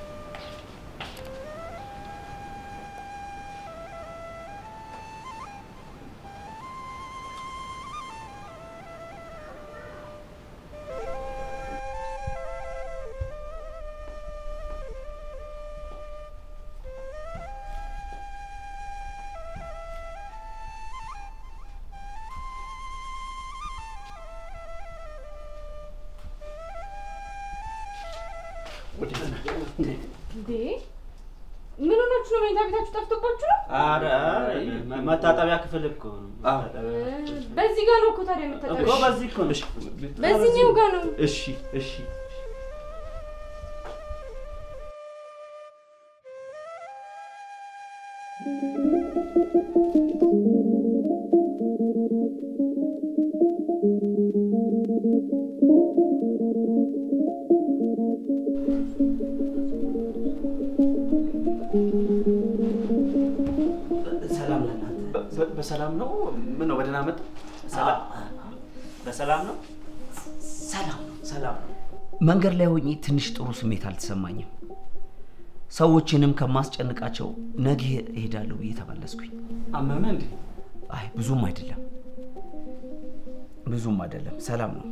እንዴ ምን ሆናችሁ ነው? መኝታ ቤታችሁ ጠፍቶባችሁ ነው? ኧረ መታጠቢያ ክፍል እኮ ነው። በዚህ ጋር ነው እኮ ታዲያ የምታጠቢው? እኮ በዚህ እኮ ነው። በዚህኛው ጋር ነው። እሺ እሺ ሰላም ለእናንተ። በ- በሰላም ነው? ምን ነው በደህና መጣ? በሰላም ነው? ሰላም ነው፣ ሰላም ነው። መንገድ ላይ ሆኜ ትንሽ ጥሩ ስሜት አልተሰማኝም። ሰዎችንም ከማስጨንቃቸው ነገ እሄዳለሁ ብዬ ተመለስኩኝ። አመመ እንዴ? አይ ብዙም አይደለም፣ ብዙም አይደለም፣ ሰላም ነው።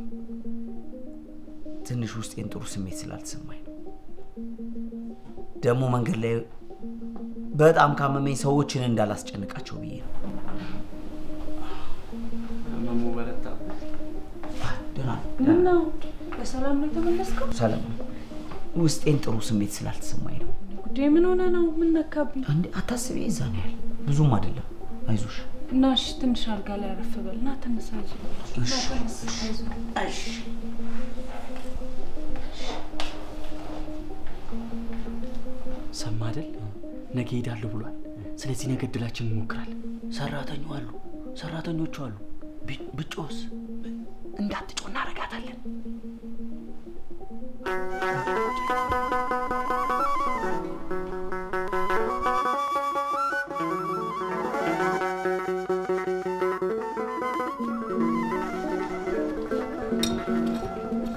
ትንሽ ውስጤን ጥሩ ስሜት ስላልተሰማኝ ነው። ደግሞ መንገድ ላይ በጣም ካመመኝ ሰዎችን እንዳላስጨንቃቸው ብዬ ነው። ህመሙ በረታ። ደህና ምን ነው በሰላም ነው የተመለስከው? ሰላም ነው። ውስጤን ጥሩ ስሜት ስላልተሰማኝ ነው። ጉዴ ምን ሆነ ነው? ምን ነካብኝ? አንዴ አታስቢ፣ እዛ ነው ያህል ብዙም አይደለም። አይዞሽ። እና እሺ ትንሽ አልጋ ላይ አረፍ በል እና ተነሳ። አይዞህ። እሺ፣ አይዞህ። ሰማ አይደል? ነገ ሄዳለሁ ብሏል። ስለዚህ ነገ እድላችን እንሞክራለን። ሰራተኛው አሉ ሰራተኞቹ አሉ። ቢ- ብጮስ እንዳትጮ እናረጋታለን።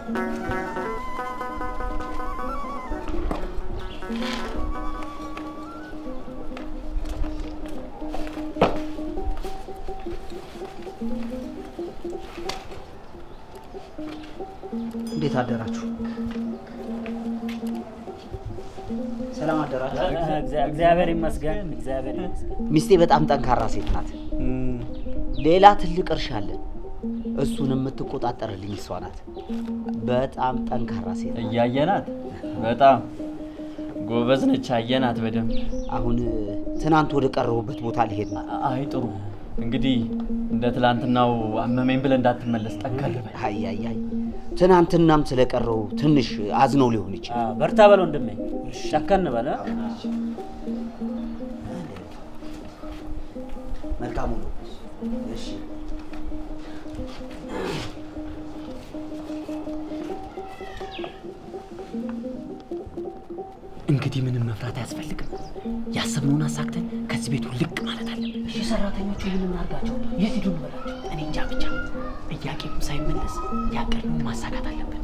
እንዴት አደራችሁ? ሰላም አደራችሁ? እግዚአብሔር ይመስገን፣ እግዚአብሔር ይመስገን። ሚስቴ በጣም ጠንካራ ሴት ናት። ሌላ ትልቅ እርሻ አለን። እሱን የምትቆጣጠርልኝ እሷ ናት። በጣም ጠንካራ ሴት ናት። እያየናት በጣም ጎበዝ ነች። አየናት በደንብ። አሁን ትናንት ወደ ቀረቡበት ቦታ ልሄድ ነው። አይ ጥሩ። እንግዲህ እንደ ትላንትናው አመመኝ ብለህ እንዳትመለስ ጠንከር በል። አይ አይ አይ ትናንትናም ስለቀረው ትንሽ አዝነው ሊሆን ይችላል። በርታ በል ወንድሜ፣ ጨከን በለ። መልካሙ ነው። እሺ እንግዲህ ምንም መፍራት አያስፈልግም። ያሰብነውን አሳክተን ከዚህ ቤቱ ልቅ ማለት አለብን። እሺ ሰራተኞቹ ምን እናድርጋቸው? የት ሂዱ እንበላቸው? እኔ እንጃ ብቻ ጥያቄም ሳይመለስ ያቀድነውን ማሳካት አለብን።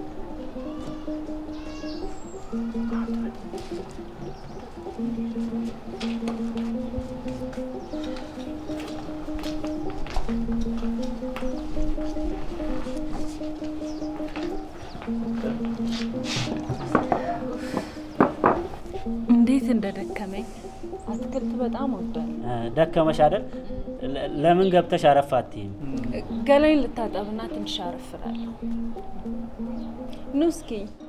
እንዴት እንደደከመኝ አትክልት በጣም ወዳለሁ። ደከመሽ አይደል? ለ- ለምን ገብተሽ አረፍ አትይም? ገላይን ልታጠብና ትንሽ አረፍራለሁ። ኑ እስኪ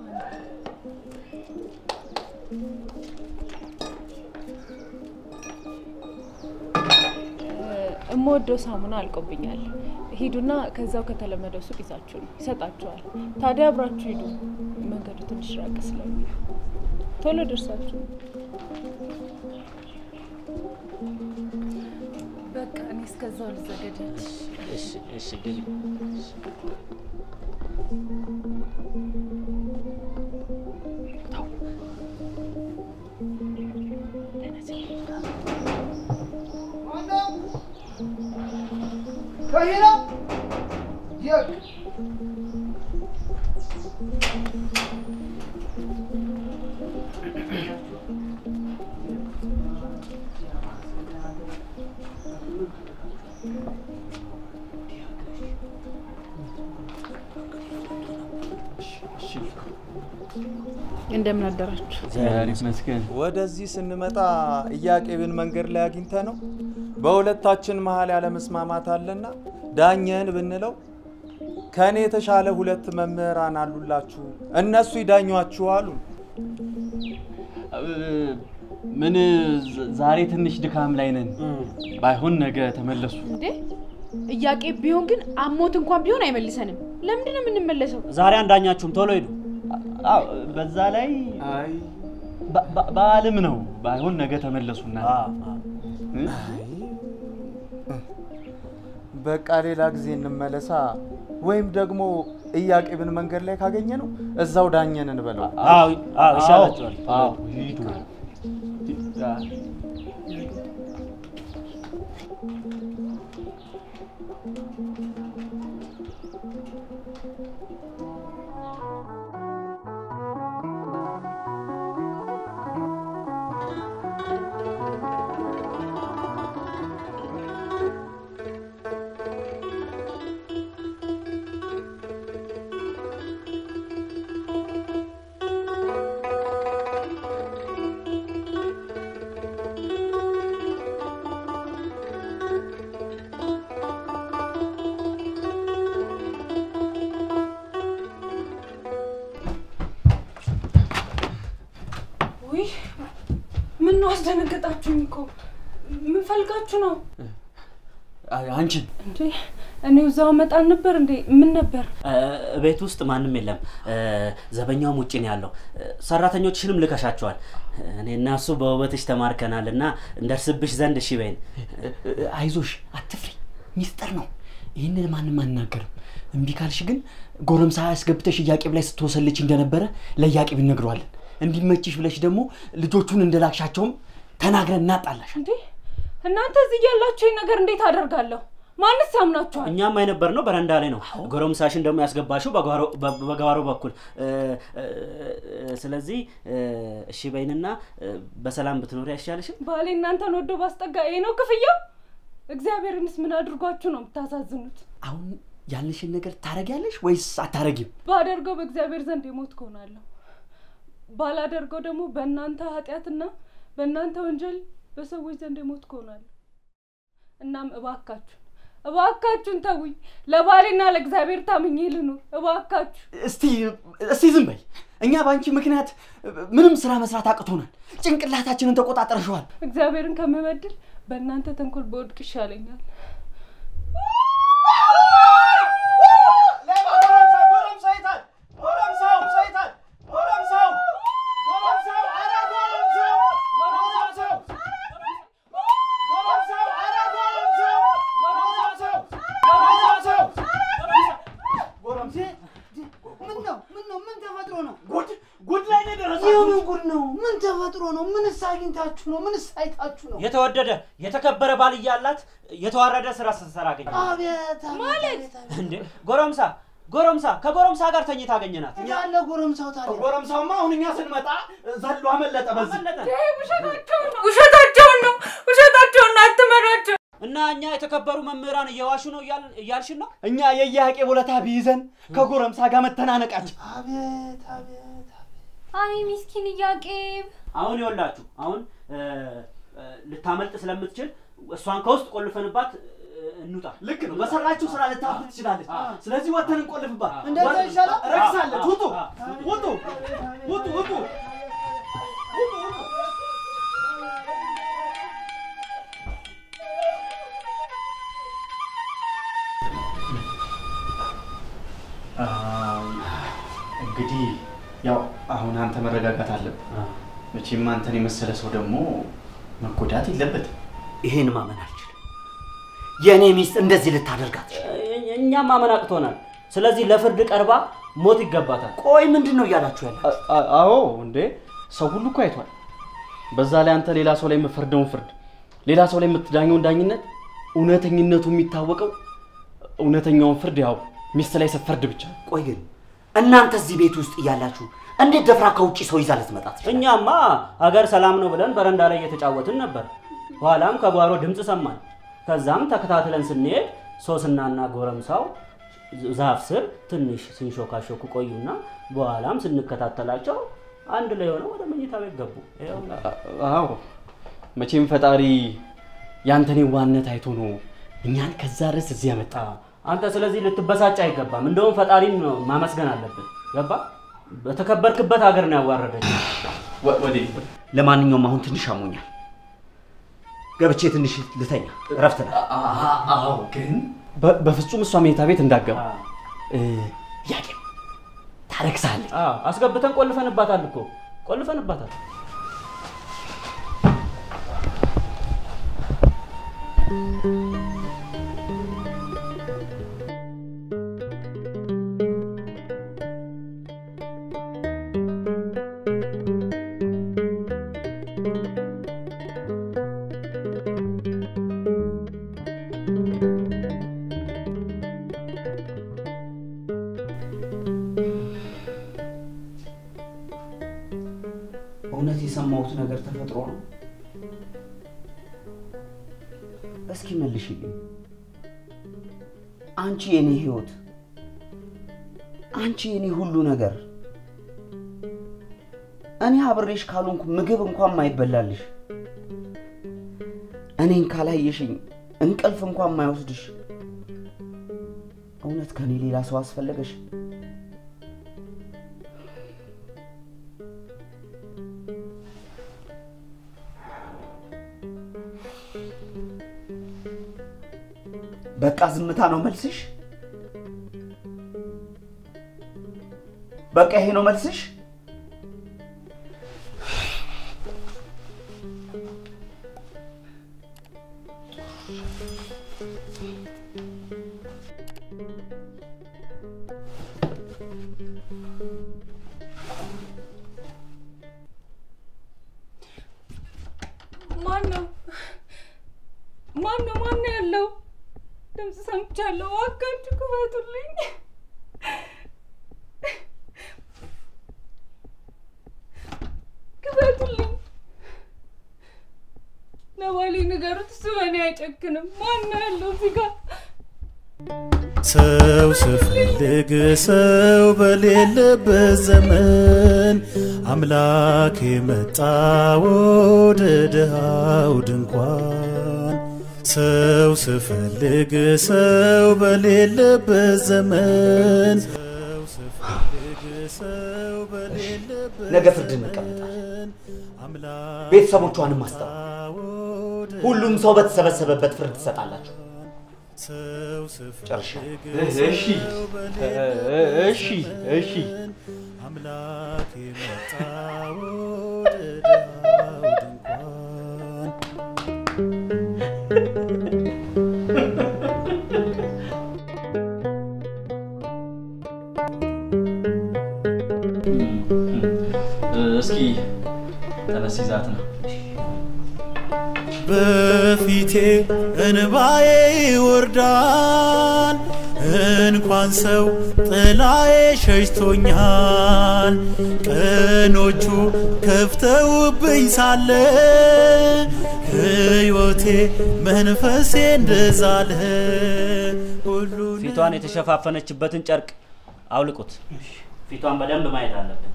እምወደው ሳሙና አልቆብኛል። ሂዱና ከዛው ከተለመደው ሱቅ ይዛችሁ ነው ይሰጣችኋል። ታዲያ አብራችሁ ሂዱ። መንገዱ ትንሽ ራቅ ስለሚል ቶሎ ደርሳችሁ በቃ እኔ እስከዛው ልዘገጃች። እሺ እሺ ግቢ። ከሂና የቅ እንደምን አደራችሁ? እግዚአብሔር ይመስገን። ወደዚህ ስንመጣ ኢያቄምን መንገድ ላይ አግኝተ ነው በሁለታችን መሀል ያለመስማማት አለና ዳኘን ብንለው ከእኔ የተሻለ ሁለት መምህራን አሉላችሁ እነሱ ይዳኟችሁ አሉ። ምን ዝ- ዛሬ ትንሽ ድካም ላይ ነን። ባይሆን ነገ ተመለሱ። እንዴ እያቄ ቢሆን ግን አሞት እንኳን ቢሆን አይመልሰንም። ለምንድን ነው የምንመለሰው? ዛሬ አንዳኛችሁም ቶሎ ሂዱ። አዎ፣ በዛ ላይ በ- በ- በዓልም ነው። ባይሆን ነገ ተመለሱና በቃ ሌላ ጊዜ እንመለሳ። ወይም ደግሞ ኢያቄምን መንገድ ላይ ካገኘ ነው እዛው ዳኘን እንበለው። አዎ አዎ ይሻላችኋል። አዎ ሂዱ። ውይ ምን ነው አስደነገጣችሁኝ እኮ። ምን ፈልጋችሁ ነው አንቺን እንዴ? እኔው እዛው መጣል ነበር እንዴ? ምን ነበር? እ፣ ቤት ውስጥ ማንም የለም። እ፣ ዘበኛውም ውጭ ነው ያለው። እ፣ ሰራተኞችሽንም ልከሻቸዋል። እኔ እና እሱ በውበትሽ ተማርከናል እና እንደርስብሽ ዘንድ እሺ በይን። አይዞሽ፣ አትፍሪ። ሚስጥር ነው። ይህንን ማንም አናገርም። እምቢ ካልሽ ግን ጎረምሳ ያስገብተሽ እያቄብ ላይ ስትወሰልች እንደነበረ ለእያቄብ እነግረዋለን። እንዲመችሽ ብለሽ ደግሞ ልጆቹን እንደላክሻቸውም ተናግረን እናጣላሽ። እንዴ እናንተ እዚህ ያላችሁ ይህ ነገር እንዴት አደርጋለሁ? ማንስ ያምናችኋል? እኛም የነበር ነው በረንዳ ላይ ነው። ጎረምሳሽን ደግሞ ያስገባሽው በጓሮ- በ- በጓሮ በኩል እ፣ እ፣ ስለዚህ እ፣ እሺ በይንና እ፣ በሰላም ብትኖሪ አይሻልሽም? ባሌ እናንተን ወዶ ባስጠጋ ይሄ ነው ክፍያው? እግዚአብሔርንስ ምን አድርጓችሁ ነው የምታሳዝኑት? አሁን ያልንሽን ነገር ታረጊያለሽ ወይስ አታረጊም? ባደርገው በእግዚአብሔር ዘንድ የሞት ከሆናለሁ፣ ባላደርገው ደግሞ በእናንተ ኃጢአትና በእናንተ ወንጀል በሰዎች ዘንድ የሞት ከሆናለሁ። እናም እባካችሁ እባካችሁን ተውኝ፣ ለባሌና ለእግዚአብሔር ታምኜ ልኑር። እባካችሁ እስቲ እስቲ ዝም በይ። እኛ በአንቺ ምክንያት ምንም ስራ መስራት አቅቶናል። ጭንቅላታችንን ተቆጣጠርሸዋል። እግዚአብሔርን ከምበድል በእናንተ ተንኮል በወድቅ ይሻለኛል። ምን ነው ምን ነው ምን ተፈጥሮ ነው? ጉድ ጉድ ላይ ነው የደረሳችሁት። የምን ጉድ ነው? ምን ተፈጥሮ ነው? ምንስ አግኝታችሁ ነው? ምንስ አይታችሁ ነው? የተወደደ የተከበረ ባል እያላት የተዋረደ ስራ ስትሰራ አገኘ አቤት ማለት እንዴ! ጎረምሳ ጎረምሳ ከጎረምሳ ጋር ተኝታ አገኘናት። ያለ ጎረምሳው ታዲያ ጎረምሳውማ አሁን እኛ ስንመጣ ዘሎ አመለጠ። በዚህ ውሸታቸውን ነው ውሸታቸውን ነው፣ አትመራቸው። እና እኛ የተከበሩ መምህራን እየዋሹ ነው እያል- እያልሽን ነው? እኛ የየሀቄ ቦለታ ቢይዘን ከጎረምሳ ጋር መተናነቃችን አቤት አቤት አይ ሚስኪን እያቄብ አሁን ይኸውላችሁ አሁን እ፣ እ፣ ልታመልጥ ስለምትችል እሷን ከውስጥ ቆልፈንባት እ፣ እንውጣ። ልክ ነው። በሰራችሁ ስራ ልታፍር ትችላለች። ስለዚህ ወተን እንቆልፍባት። እንደዛ ይሻላል። ረክሳለች። ውጡ ውጡ ውጡ ውጡ። እንግዲህ ያው አሁን አንተ መረጋጋት አለብህ። መቼም አንተን የመሰለ ሰው ደግሞ መጎዳት የለበትም። ይሄን ማመን አልችልም። የእኔ ሚስት እንደዚህ ልታደርጋት እ- እኛም ማመን አቅቶናል። ስለዚህ ለፍርድ ቀርባ ሞት ይገባታል። ቆይ ምንድን ነው እያላችሁ ያለ? አ- አዎ እንዴ ሰው ሁሉ እኮ አይቷል። በዛ ላይ አንተ ሌላ ሰው ላይ የምፈርደውን ፍርድ፣ ሌላ ሰው ላይ የምትዳኘውን ዳኝነት፣ እውነተኝነቱ የሚታወቀው እውነተኛውን ፍርድ ያው ሚስት ላይ ስትፈርድ ብቻ ነው። ቆይ ግን እናንተ እዚህ ቤት ውስጥ እያላችሁ እንዴት ደፍራ ከውጭ ሰው ይዛ ልትመጣ ትችላለች? እኛማ ሀገር ሰላም ነው ብለን በረንዳ ላይ እየተጫወትን ነበር። ኋላም ከጓሮ ድምፅ ሰማን። ከዛም ተከታትለን ስንሄድ ሶስናና ጎረምሳው ዛፍ ስር ትንሽ ሲንሾካሾኩ ቆዩና በኋላም ስንከታተላቸው አንድ ላይ ሆነው ወደ መኝታ ቤት ገቡ። ይኸው አዎ መቼም ፈጣሪ ያንተን ዋነት አይቶ ነው እኛን ከዛ ድረስ እዚህ ያመጣ። አንተ ስለዚህ ልትበሳጭ አይገባም። እንደውም ፈጣሪን ነው ማመስገን አለብን። ገባ? በተከበርክበት ሀገር ነው ያዋረደች። ለማንኛውም አሁን ትንሽ አሞኛል። ገብቼ ትንሽ ልተኛ፣ እረፍት ነው። አዎ ግን በ- በፍጹም እሷ መኝታ ቤት እንዳገባ ያቄ ታረክሳለች። አስገብተን ቆልፈንባታል እኮ ቆልፈንባታል። እውነት የሰማሁት ነገር ተፈጥሮ ነው? እስኪ መልሽልኝ። አንቺ የኔ ህይወት፣ አንቺ የኔ ሁሉ ነገር፣ እኔ አብሬሽ ካልሆንኩ ምግብ እንኳን ማይበላልሽ፣ እኔን ካላየሽኝ እንቅልፍ እንኳን ማይወስድሽ፣ እውነት ከኔ ሌላ ሰው አስፈለገሽ? በቃ ዝምታ ነው መልስሽ? በቃ ይሄ ነው መልስሽ? ማን ነው ማን ነው ማን ነው ያለው? ድምፅ ሰምቻለሁ። እባካችሁ ክፈቱልኝ። ክፈቱልኝ። ለባሌ ንገሩት፣ እሱ በእኔ አይጨክንም። ማን ነው ያለው እዚህ ጋር? ሰው ስፈልግ ሰው በሌለበት ዘመን አምላክ የመጣ ወደ ድሃው ድንኳን ሰው ስፈልግ ሰው በሌለበት ዘመን ነገ ፍርድ እንቀመጣለን። ቤተሰቦቿንም አስጠራ። ሁሉም ሰው በተሰበሰበበት ፍርድ ትሰጣላችሁ። ጨርሻለሁ። እሺ እሺ እሺ አምላክ የመጣ ወደ ድሃው ድንኳን እስኪ ተነስ ይዛት ነው በፊቴ እንባዬ ይወርዳል። እንኳን ሰው ጥላዬ ሸሽቶኛል። ቀኖቹ ከፍተውብኝ ሳለ ሕይወቴ መንፈሴ እንደዛለ ሁሉን ፊቷን የተሸፋፈነችበትን ጨርቅ አውልቁት። ፊቷን በደንብ ማየት አለብን።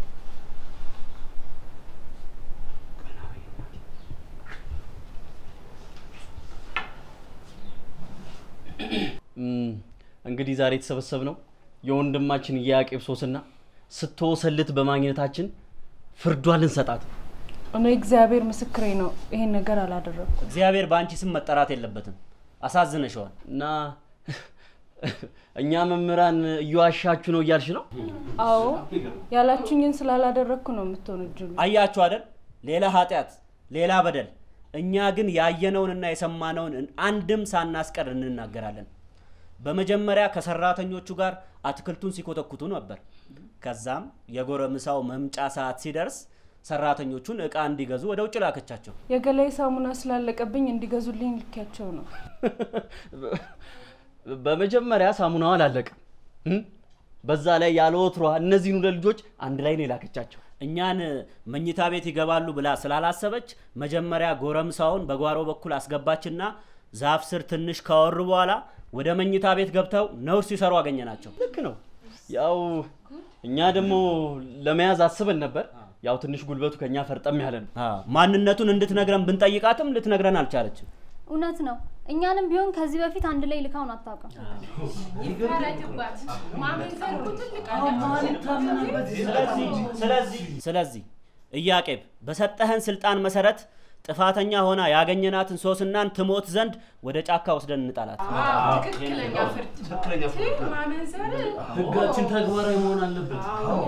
እም፣ እንግዲህ ዛሬ የተሰበሰብነው የወንድማችን የያቄብ ሶስና ስትወሰልት በማግኘታችን ፍርዷን ልንሰጣት ነው። እኔ እግዚአብሔር ምስክሬ ነው፣ ይሄን ነገር አላደረኩም። እግዚአብሔር በአንቺ ስም መጠራት የለበትም። አሳዝነሸዋል እና እኛ መምህራን እየዋሻችሁ ነው እያልሽ ነው? አዎ ያላችሁኝን ስላላደረግኩ ነው የምትወነጅሉ። አያችሁ አይደል? ሌላ ኃጢአት፣ ሌላ በደል። እኛ ግን ያየነውንና የሰማነውን አንድም ሳናስቀር እንናገራለን። በመጀመሪያ ከሰራተኞቹ ጋር አትክልቱን ሲኮተኩቱ ነበር። ከዛም የጎረምሳው መምጫ ሰዓት ሲደርስ ሰራተኞቹን እቃ እንዲገዙ ወደ ውጭ ላከቻቸው። የገላይ ሳሙና ስላለቀብኝ እንዲገዙልኝ ልኪያቸው ነው። በመጀመሪያ ሳሙናው አላለቀም። እም? በዛ ላይ ያለ ወትሯ እነዚህን ሁለት ልጆች አንድ ላይ ነው የላከቻቸው። እኛን መኝታ ቤት ይገባሉ ብላ ስላላሰበች መጀመሪያ ጎረምሳውን በጓሮ በኩል አስገባችና ዛፍ ስር ትንሽ ካወሩ በኋላ ወደ መኝታ ቤት ገብተው ነውር ሲሰሩ አገኘናቸው። ልክ ነው። ያው እኛ ደግሞ ለመያዝ አስበን ነበር። ያው ትንሽ ጉልበቱ ከኛ ፈርጠም ያለ ነው። ማንነቱን እንድትነግረን ብንጠይቃትም ልትነግረን አልቻለችም። እውነት ነው። እኛንም ቢሆን ከዚህ በፊት አንድ ላይ ልካውን አታውቅም። ስለዚህ ስለዚህ ኢያቄም በሰጠህን ስልጣን መሰረት ጥፋተኛ ሆና ያገኘናትን ሶስናን ትሞት ዘንድ ወደ ጫካ ወስደን እንጣላት። ትክክለኛ ፍርድ ማመንዘር ህጋችን ተግባራዊ መሆን አለበት።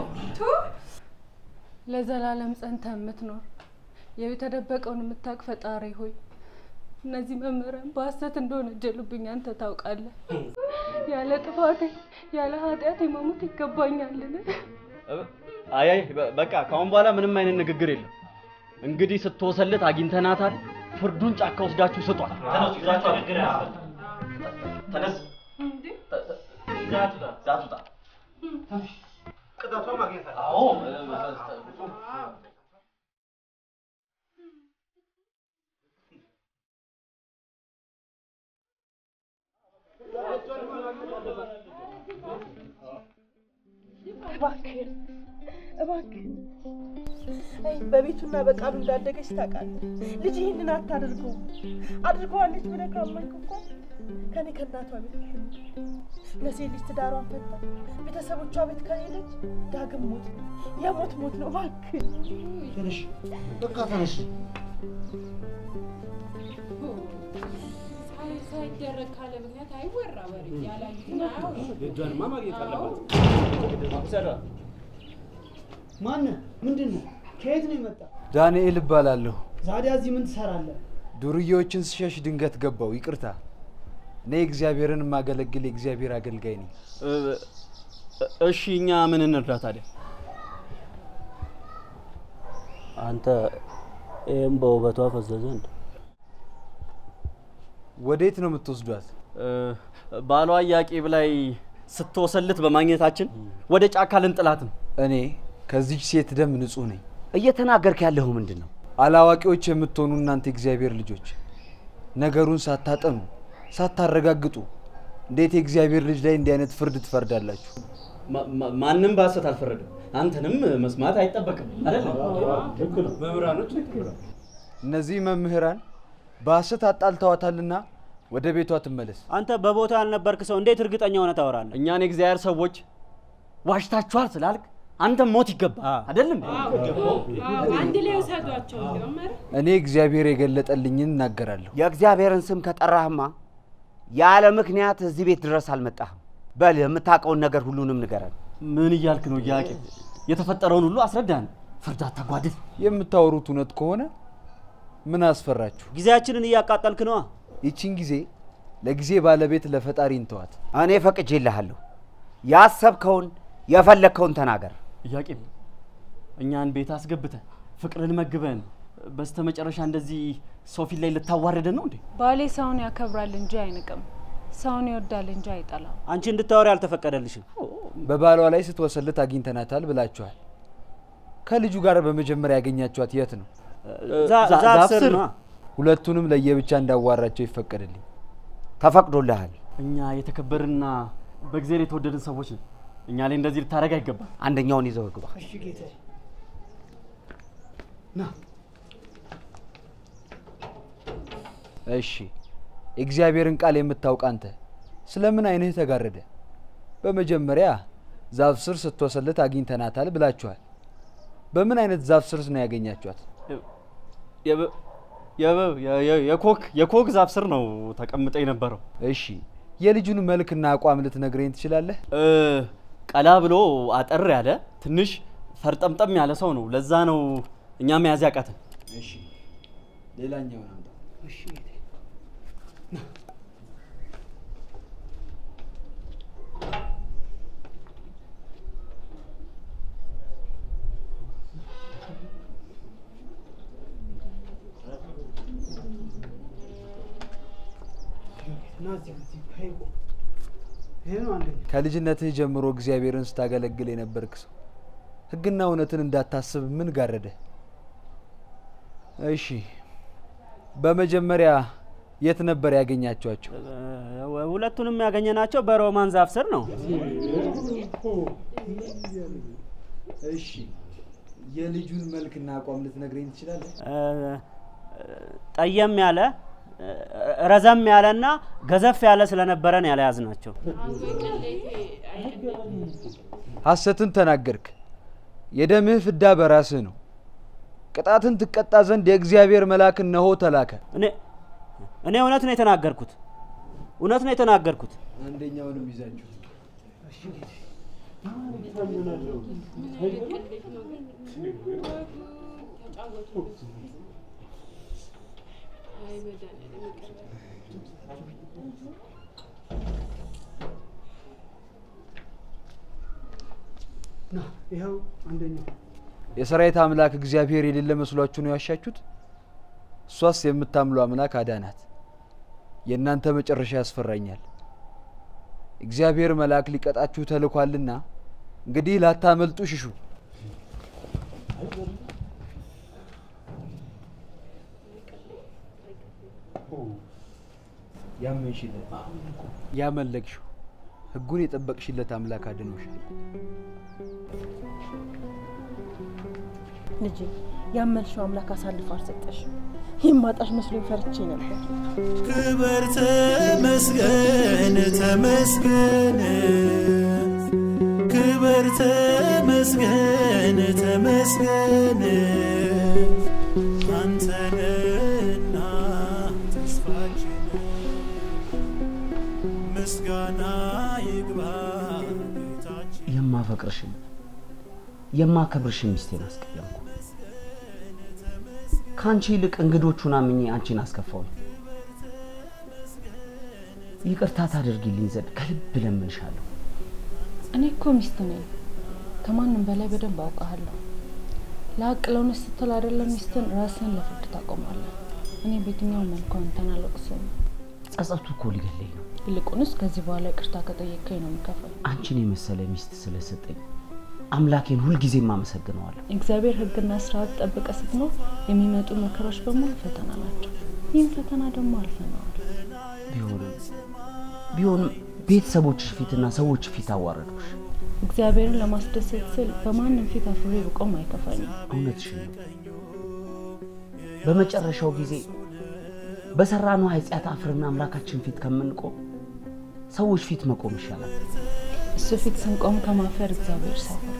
ለዘላለም ጸንተ የምትኖር የተደበቀውን የምታውቅ ፈጣሪ ሆይ እነዚህ መምህራን በሐሰት እንደሆነ ጀሉብኝ አንተ ታውቃለህ። ያለ ጥፋቴ ያለ ኃጢአቴ መሞት ይገባኛልን? አይ አይ በ- በቃ ከአሁን በኋላ ምንም አይነት ንግግር የለም። እንግዲህ ስትወሰልት አግኝተናታል። ፍርዱን ጫካ ወስዳችሁ ስጧት። ተነሱ፣ ይዛችሁ ውጣ። ተነስ፣ ይዛችሁ ውጣ። ቅጣቷ ማግኘት አለ። አዎ እባክህን እባክህን አይ በቤቱና በቃሉ እንዳደገች ታውቃለህ። ልጅ ይህንን አታደርገው አድርገዋለች ብለህ ካመንክ እኮ ከኔ ከእናቷ ቤት ትኑር። ለሴት ልጅ ትዳሯን ፈታ ቤተሰቦቿ ቤት ከሄደች ዳግም ሞት ነው፣ የሞት ሞት ነው። እባክህን ተነሽ፣ በቃ ተነሽ። ሳይደረግ ካለ ምክንያት አይወራ ወሬ ያላዩትን አያውሩ። ልጇንማ ማግኘት አለባት። ማነህ? ምንድን ነው? ከየት ነው የመጣ? ዳንኤል እባላለሁ። ዛዲያ እዚህ ምን ትሰራለህ? ዱርዬዎችን ስሸሽ ድንገት ገባው። ይቅርታ። እኔ እግዚአብሔርን የማገለግል የእግዚአብሔር አገልጋይ ነኝ። እ- እሺ እኛ ምን እንርዳ ታዲያ? አንተ ይህም በውበቷ ፈዘዘ እንደ ወዴት ነው የምትወስዷት? እ፣ ባሏ ኢያቄም ላይ ስትወሰልት በማግኘታችን ወደ ጫካ ልንጥላት ነው። እኔ ከዚች ሴት ደም ንጹህ ነኝ። እየተናገርክ ያለኸው ምንድን ነው? አላዋቂዎች የምትሆኑ እናንተ የእግዚአብሔር ልጆች ነገሩን ሳታጠኑ ሳታረጋግጡ እንዴት የእግዚአብሔር ልጅ ላይ እንዲህ አይነት ፍርድ ትፈርዳላችሁ? ማ- ማ- ማንም በሐሰት አልፈረደም። አንተንም መስማት አይጠበቅም አይደለም? መምህራኖች እነዚህ መምህራን በሐሰት አጣልተዋታልና ወደ ቤቷ ትመለስ። አንተ በቦታ ያልነበርክ ሰው እንዴት እርግጠኛ ሆነ ታወራለህ? እኛን የእግዚአብሔር ሰዎች ዋሽታችኋል ስላልክ አንተም ሞት ይገባ አይደለም? አንድ ላይ ውሰዷቸው እንዲያውም ኧረ እኔ እግዚአብሔር የገለጠልኝን እናገራለሁ። የእግዚአብሔርን ስም ከጠራህማ ያለ ምክንያት እዚህ ቤት ድረስ አልመጣህም። በል የምታውቀውን ነገር ሁሉንም ንገረን። ምን እያልክ ነው ኢያቄም? የተፈጠረውን ሁሉ አስረዳን። ፍርድ አታጓድል። የምታወሩት እውነት ከሆነ ምን አስፈራችሁ? ጊዜያችንን እያቃጠልክ ነዋ። ይቺን ጊዜ ለጊዜ ባለቤት ለፈጣሪ እንተዋት። እኔ ፈቅጄልሃለሁ። ያሰብከውን የፈለግከውን ተናገር። ኢያቄም እኛን ቤት አስገብተን ፍቅርን መግበን በስተመጨረሻ እንደዚህ ሰው ፊት ላይ ልታዋርደን ነው እንዴ? ባሌ ሰውን ያከብራል እንጂ አይንቅም። ሰውን ይወዳል እንጂ አይጠላም። አንቺ እንድታወሪ አልተፈቀደልሽም። በባሏ ላይ ስትወሰልት አግኝተናታል ብላችኋል። ከልጁ ጋር በመጀመሪያ ያገኛችኋት የት ነው? ዛ- ዛ- ዛፍ ስር ነዋ። ሁለቱንም ለየብቻ እንዳዋራቸው ይፈቀድልኝ። ተፈቅዶልሃል። እኛ የተከበርና በእግዚአብሔር የተወደድን ሰዎች ነን። እኛ ላይ እንደዚህ ልታደርግ አይገባም። አንደኛውን ይዘው ግባ። እሺ ጌታዬ። ና እሺ የእግዚአብሔርን ቃል የምታውቅ አንተ ስለምን አይንህ ተጋረደ? በመጀመሪያ ዛፍ ስር ስትወሰልት አግኝተናታል ብላችኋል። በምን አይነት ዛፍ ስር ነው ያገኛችኋት? የበ- የበ- የ- የ- የኮክ የኮክ ዛፍ ስር ነው ተቀምጠ የነበረው። እሺ የልጁን መልክና አቋም ልትነግረኝ ትችላለህ? እ፣ ቀላ ብሎ አጠር ያለ ትንሽ ፈርጠምጠም ያለ ሰው ነው። ለዛ ነው እኛ መያዝ ያቃተን። እሺ ሌላኛውን አምጣ። እሺ ጌታዬ። ና እዚህ እዚህ ይሄ ቁም። ይሄ ነው አንደኛ። ከልጅነትህ ጀምሮ እግዚአብሔርን ስታገለግል የነበርክ ሰው ሕግና እውነትን እንዳታስብ ምን ጋረደ? እሺ በመጀመሪያ የት ነበር ያገኛችኋቸው? እ፣ ሁለቱንም ያገኘናቸው በሮማን ዛፍ ስር ነው። እሺ የልጁን መልክና አቋም ልትነግረኝ ትችላለህ? እ፣ ጠየም ያለ እ፣ ረዘም ያለና ገዘፍ ያለ ስለነበረን ያለያዝናቸው። ሐሰትን ተናገርክ። የደምህ ፍዳ በራስህ ነው። ቅጣትን ትቀጣ ዘንድ የእግዚአብሔር መልአክ እነሆ ተላከ። እኔ እኔ እውነት ነው የተናገርኩት፣ እውነት ነው የተናገርኩት። አንደኛውንም ይዛችሁ ና ይኸው አንደኛው የሰራዊት አምላክ እግዚአብሔር የሌለ መስሏችሁ ነው ያሻችሁት? እሷስ የምታምሉ አምላክ አዳናት። የእናንተ መጨረሻ ያስፈራኛል። እግዚአብሔር መልአክ ሊቀጣችሁ ተልኳልና እንግዲህ ላታመልጡ ሽሹ። ያመንሽለት ያመለክሽው ሕጉን የጠበቅሽለት አምላክ አድኖሻል። ልጄ ያመልሽው አምላክ አሳልፎ አልሰጠሽም። የማጣሽ መስሎኝ ፈርቼ ነበር። ክብር ተመስገን ተመስገን ክብር ተመስገን ተመስገን አንተነና ተስፋችን ምስጋና ይግባ ጌታችን የማፈቅርሽን የማከብርሽን ሚስቴን አስቀየምኩ። ከአንቺ ይልቅ እንግዶቹን አምኜ አንቺን አስከፋውኝ። ይቅርታ ታደርጊልኝ ዘንድ ከልብ ለምንሻለሁ። እኔ እኮ ሚስት ነኝ። ከማንም በላይ በደንብ አውቃለሁ። ለሀቅ ለእውነት ስትል አይደለም ሚስትን ራስን ለፍርድ ታቆማለህ። እኔ በየትኛው መልኩ አንተን አልወቅስም። ጸጸቱ እኮ ሊገለኝ ነው። ይልቁንስ ከዚህ በኋላ ይቅርታ ከጠየቀኝ ነው የሚከፈል። አንቺን የመሰለ ሚስት ስለሰጠኝ አምላኬን ሁልጊዜም አመሰግነዋለሁ። እግዚአብሔር ሕግና ስርዓት ጠብቀ ስትኖር የሚመጡ መከራዎች በሙሉ ፈተና ናቸው። ይህም ፈተና ደግሞ አልፈነዋል። ቢሆንም ቢሆንም ቤተሰቦችሽ ፊትና ሰዎች ፊት አዋረድኩሽ። እግዚአብሔርን ለማስደሰት ስል በማንም ፊት አፍሬ ብቆም አይከፋኝም። እውነትሽን ነው። በመጨረሻው ጊዜ በሰራነው ኃጢአት አፍርና አምላካችን ፊት ከምንቆም ሰዎች ፊት መቆም ይሻላል። እሱ ፊት ስንቆም ከማፈር እግዚአብሔር ሰውር።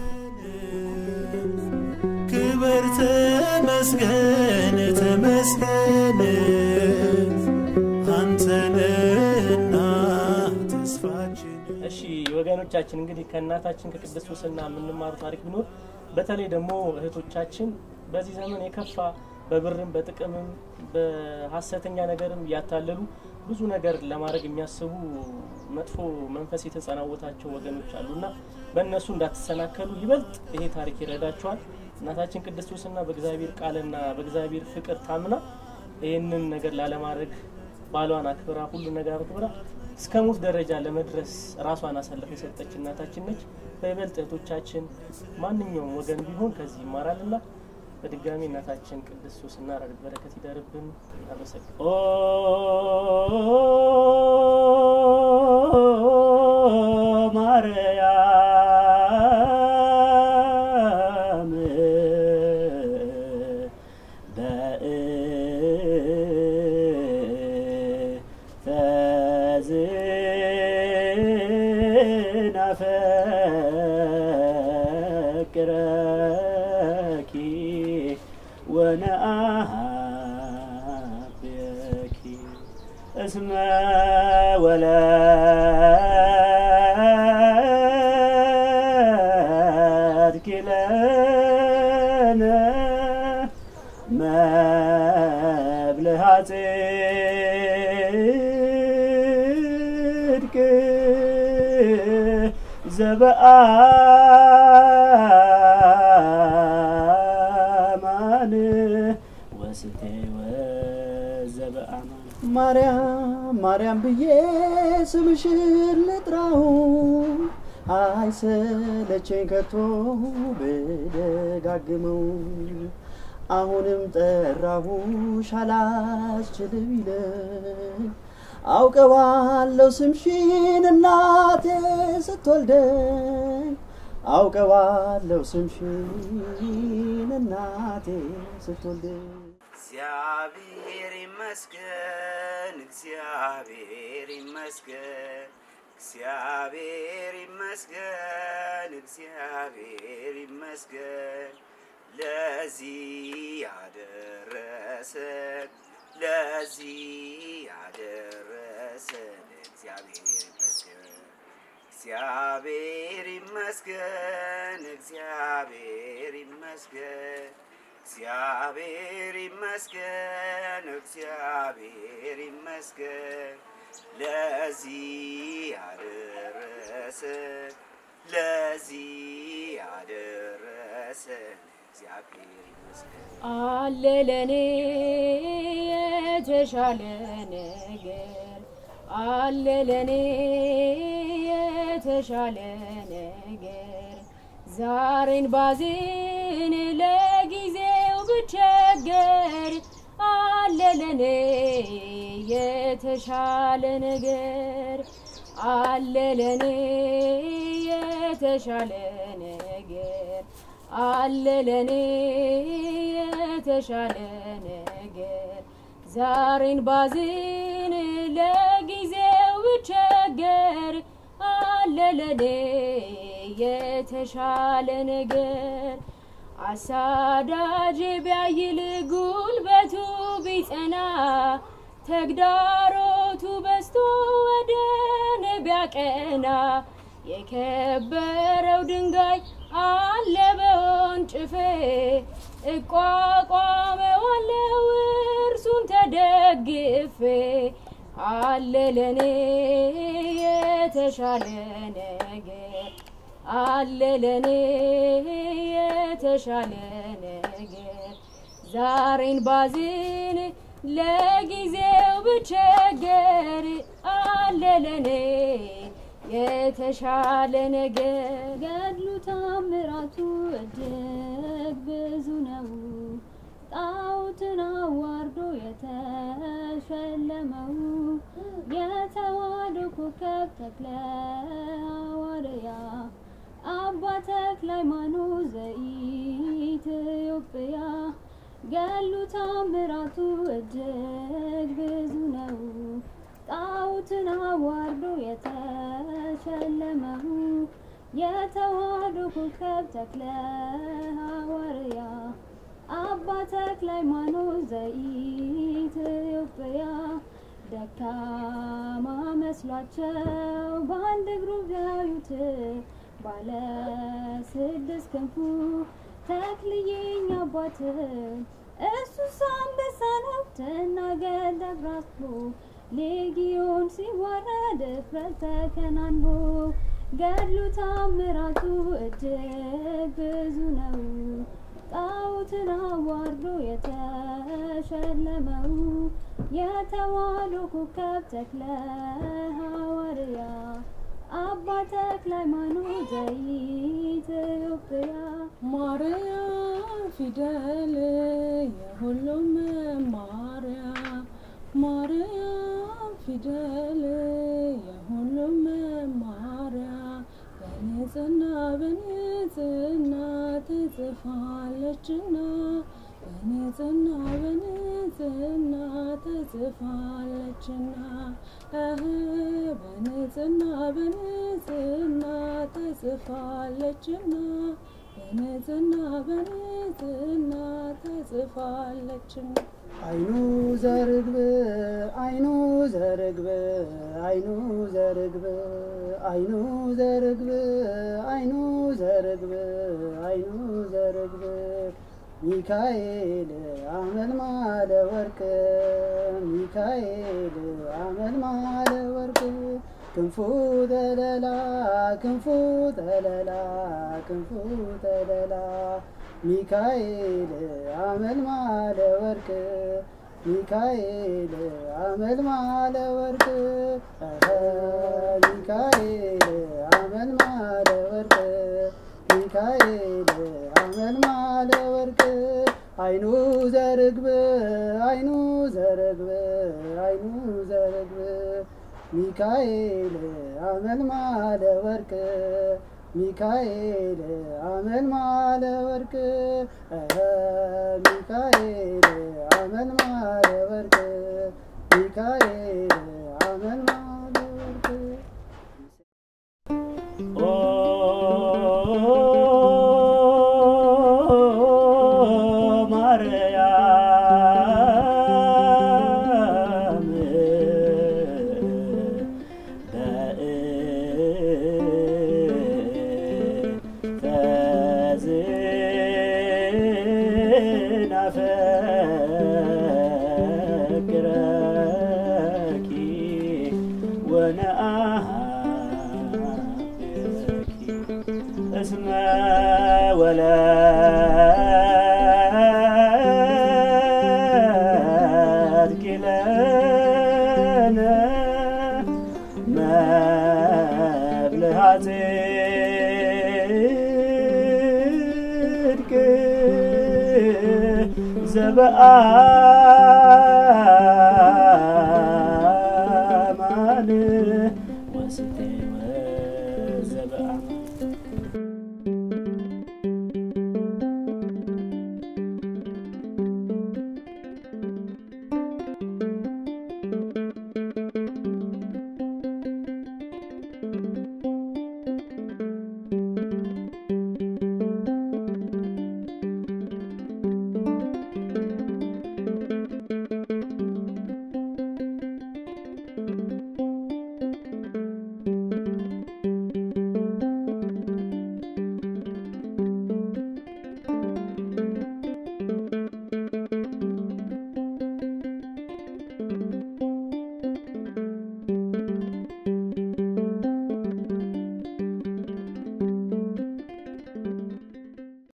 ክብር ተመስገን ተመስገን አንተንና ተስፋችን እሺ ወገኖቻችን እንግዲህ ከእናታችን ከቅድስት ሱስና የምንማሩ ታሪክ ቢኖር በተለይ ደግሞ እህቶቻችን በዚህ ዘመን የከፋ በብርም በጥቅምም በሀሰተኛ ነገርም እያታለሉ ብዙ ነገር ለማድረግ የሚያስቡ መጥፎ መንፈስ የተጸናወታቸው ወገኖች አሉና በእነሱ እንዳትሰናከሉ ይበልጥ ይሄ ታሪክ ይረዳቸዋል። እናታችን ቅድስት ሱስና በእግዚአብሔር ቃልና በእግዚአብሔር ፍቅር ታምና ይህንን ነገር ላለማድረግ ባሏን አክብራ ሁሉ ነገር አክብራ እስከ ሞት ደረጃ ለመድረስ ራሷን አሳልፋ የሰጠች እናታችን ነች። በይበልጥ እህቶቻችን ማንኛውም ወገን ቢሆን ከዚህ ይማራልና በድጋሚ እናታችን ቅድስት ሱስና ረድኤት በረከት ይደርብን። አመሰግን ማርያም በእንተዝናፈቅረኪ ወነአብየኪ እስመ ወለድኪ ለነ መብልሃ ጽድቅ ዘበአማን ወስቴ ወዘበአማን ማርያም ማርያም ብዬ ስምሽን ልጥራው አይሰለቸኝ ከቶ ብደጋግመው አሁንም ጠራሁሽ አላስችል ቢለኝ አውቀዋለሁ ስምሽን እናቴ ስትወልደኝ አውቀዋለሁ ስምሽን እናቴ ስትወልደኝ እግዚአብሔር ይመስገን፣ እግዚአብሔር ይመስገን፣ እግዚአብሔር ይመስገን፣ እግዚአብሔር ይመስገን ለዚህ ያደረሰን ለዚህ ያደረሰን እግዚአብሔር ይመስገን። እግዚአብሔር ይመስገን፣ እግዚአብሔር ይመስገን፣ እግዚአብሔር ይመስገን፣ እግዚአብሔር ይመስገን ለዚህ ያደረሰን ለዚህ ያደረሰን እግዚአብሔር ይመስገን። አለ ለኔ የተሻለ ነገር አለ ለኔ የተሻለ ነገር ዛሬን ባዝን ለጊዜው ብቸገር አለ ለኔ የተሻለ ነገር አለ ለኔ የተሻለ ነገር አለ ለኔ የተሻለ ነገር ዛሬን ባዝን ለጊዜው ብቸገር አለ ለኔ የተሻለ ነገር አሳዳጅ ቢያይል ጉልበቱ ቢጸና ተግዳሮቱ በስቶ ወደ እኔ ቢያቀና የከበረው ድንጋይ አለ በወንጭፌ እቋቋመዋለው እርሱን ተደግፌ አለ ለኔ የተሻለ ነገር አለ ለኔ የተሻለ ነገር ዛሬን ባዝን ለጊዜው ብቸገር አለ ለኔ የተሻለ ነገር ገድሉ ታምራቱ እጅግ ብዙ ነው። ጣዖትን አዋርዶ የተሸለመው የተዋሕዶ ኮከብ ተክለ ሐዋርያ አባ ተክለ ሃይማኖት ዘኢትዮጵያ ገድሉ ታምራቱ እጅግ ብዙ ነው። ጣዖትን አዋርዶ የተሸለመው የተዋሕዶ ኮከብ ተክለ ሐዋርያ አባ ተክለ ሃይማኖት ዘኢትዮጵያ ደካማ መስሏቸው በአንድ እግሩ ቢያዩት ባለ ስድስት ክንፉ ተክልዬኝ አባት እሱስ አንበሳ ነው ትናገር ደብራስቦ ሌጊዮን ሲዋረድ እፍረት ተከናንቦ ገድሉ ታምራቱ እጅግ ብዙ ነው። ጣዖትን አዋርዶ የተሸለመው የተዋሕዶ ኮከብ ተክለ ሐዋርያ አባ ተክለ ሃይማኖት ዘኢትዮጵያ ማርያም ፊደል የሁሉም መማሪያ ማርያም ፊደል የሁሉም መማሪያ በንጽህና በንጽህና ትጽፋለችና በንጽህና በንጽህና ትጽፋለችና እህ በንጽህና በንጽህና ትጽፋለችና በንጽህና በንጽህና ትጽፋለችና አይኑ ዘርግብ አይኑ ዘርግብ አይኑ ዘርግብ አይኑ ዘርግብ አይኑ ዘርግብ አይኑ ዘርግብ ሚካኤል አመልማለ ወርቅ ሚካኤል አመልማለ ወርቅ ክንፉ ተለላ ክንፉ ተለላ ክንፉ ተለላ ሚካኤል አመልማለ ወርቅ ሚካኤል አመልማለ ወርቅ እኸ ሚካኤል አመልማለ ወርቅ ሚካኤል አመልማለ ወርቅ አይኑ ዘርግብ አይኑ ዘርግብ አይኑ ዘርግብ ሚካኤል አመልማለ ወርቅ ሚካኤል አመልማለ ወርቅ እኸ ሚካኤል አመልማለ ወርቅ ሚካኤል አመልማለ ወርቅ ማርያም በእንተዝናፈቅረኪ ወነአሃብኪ እስመ ወለድኪ ለነ መብልዐ ጽድቅ ዘበአ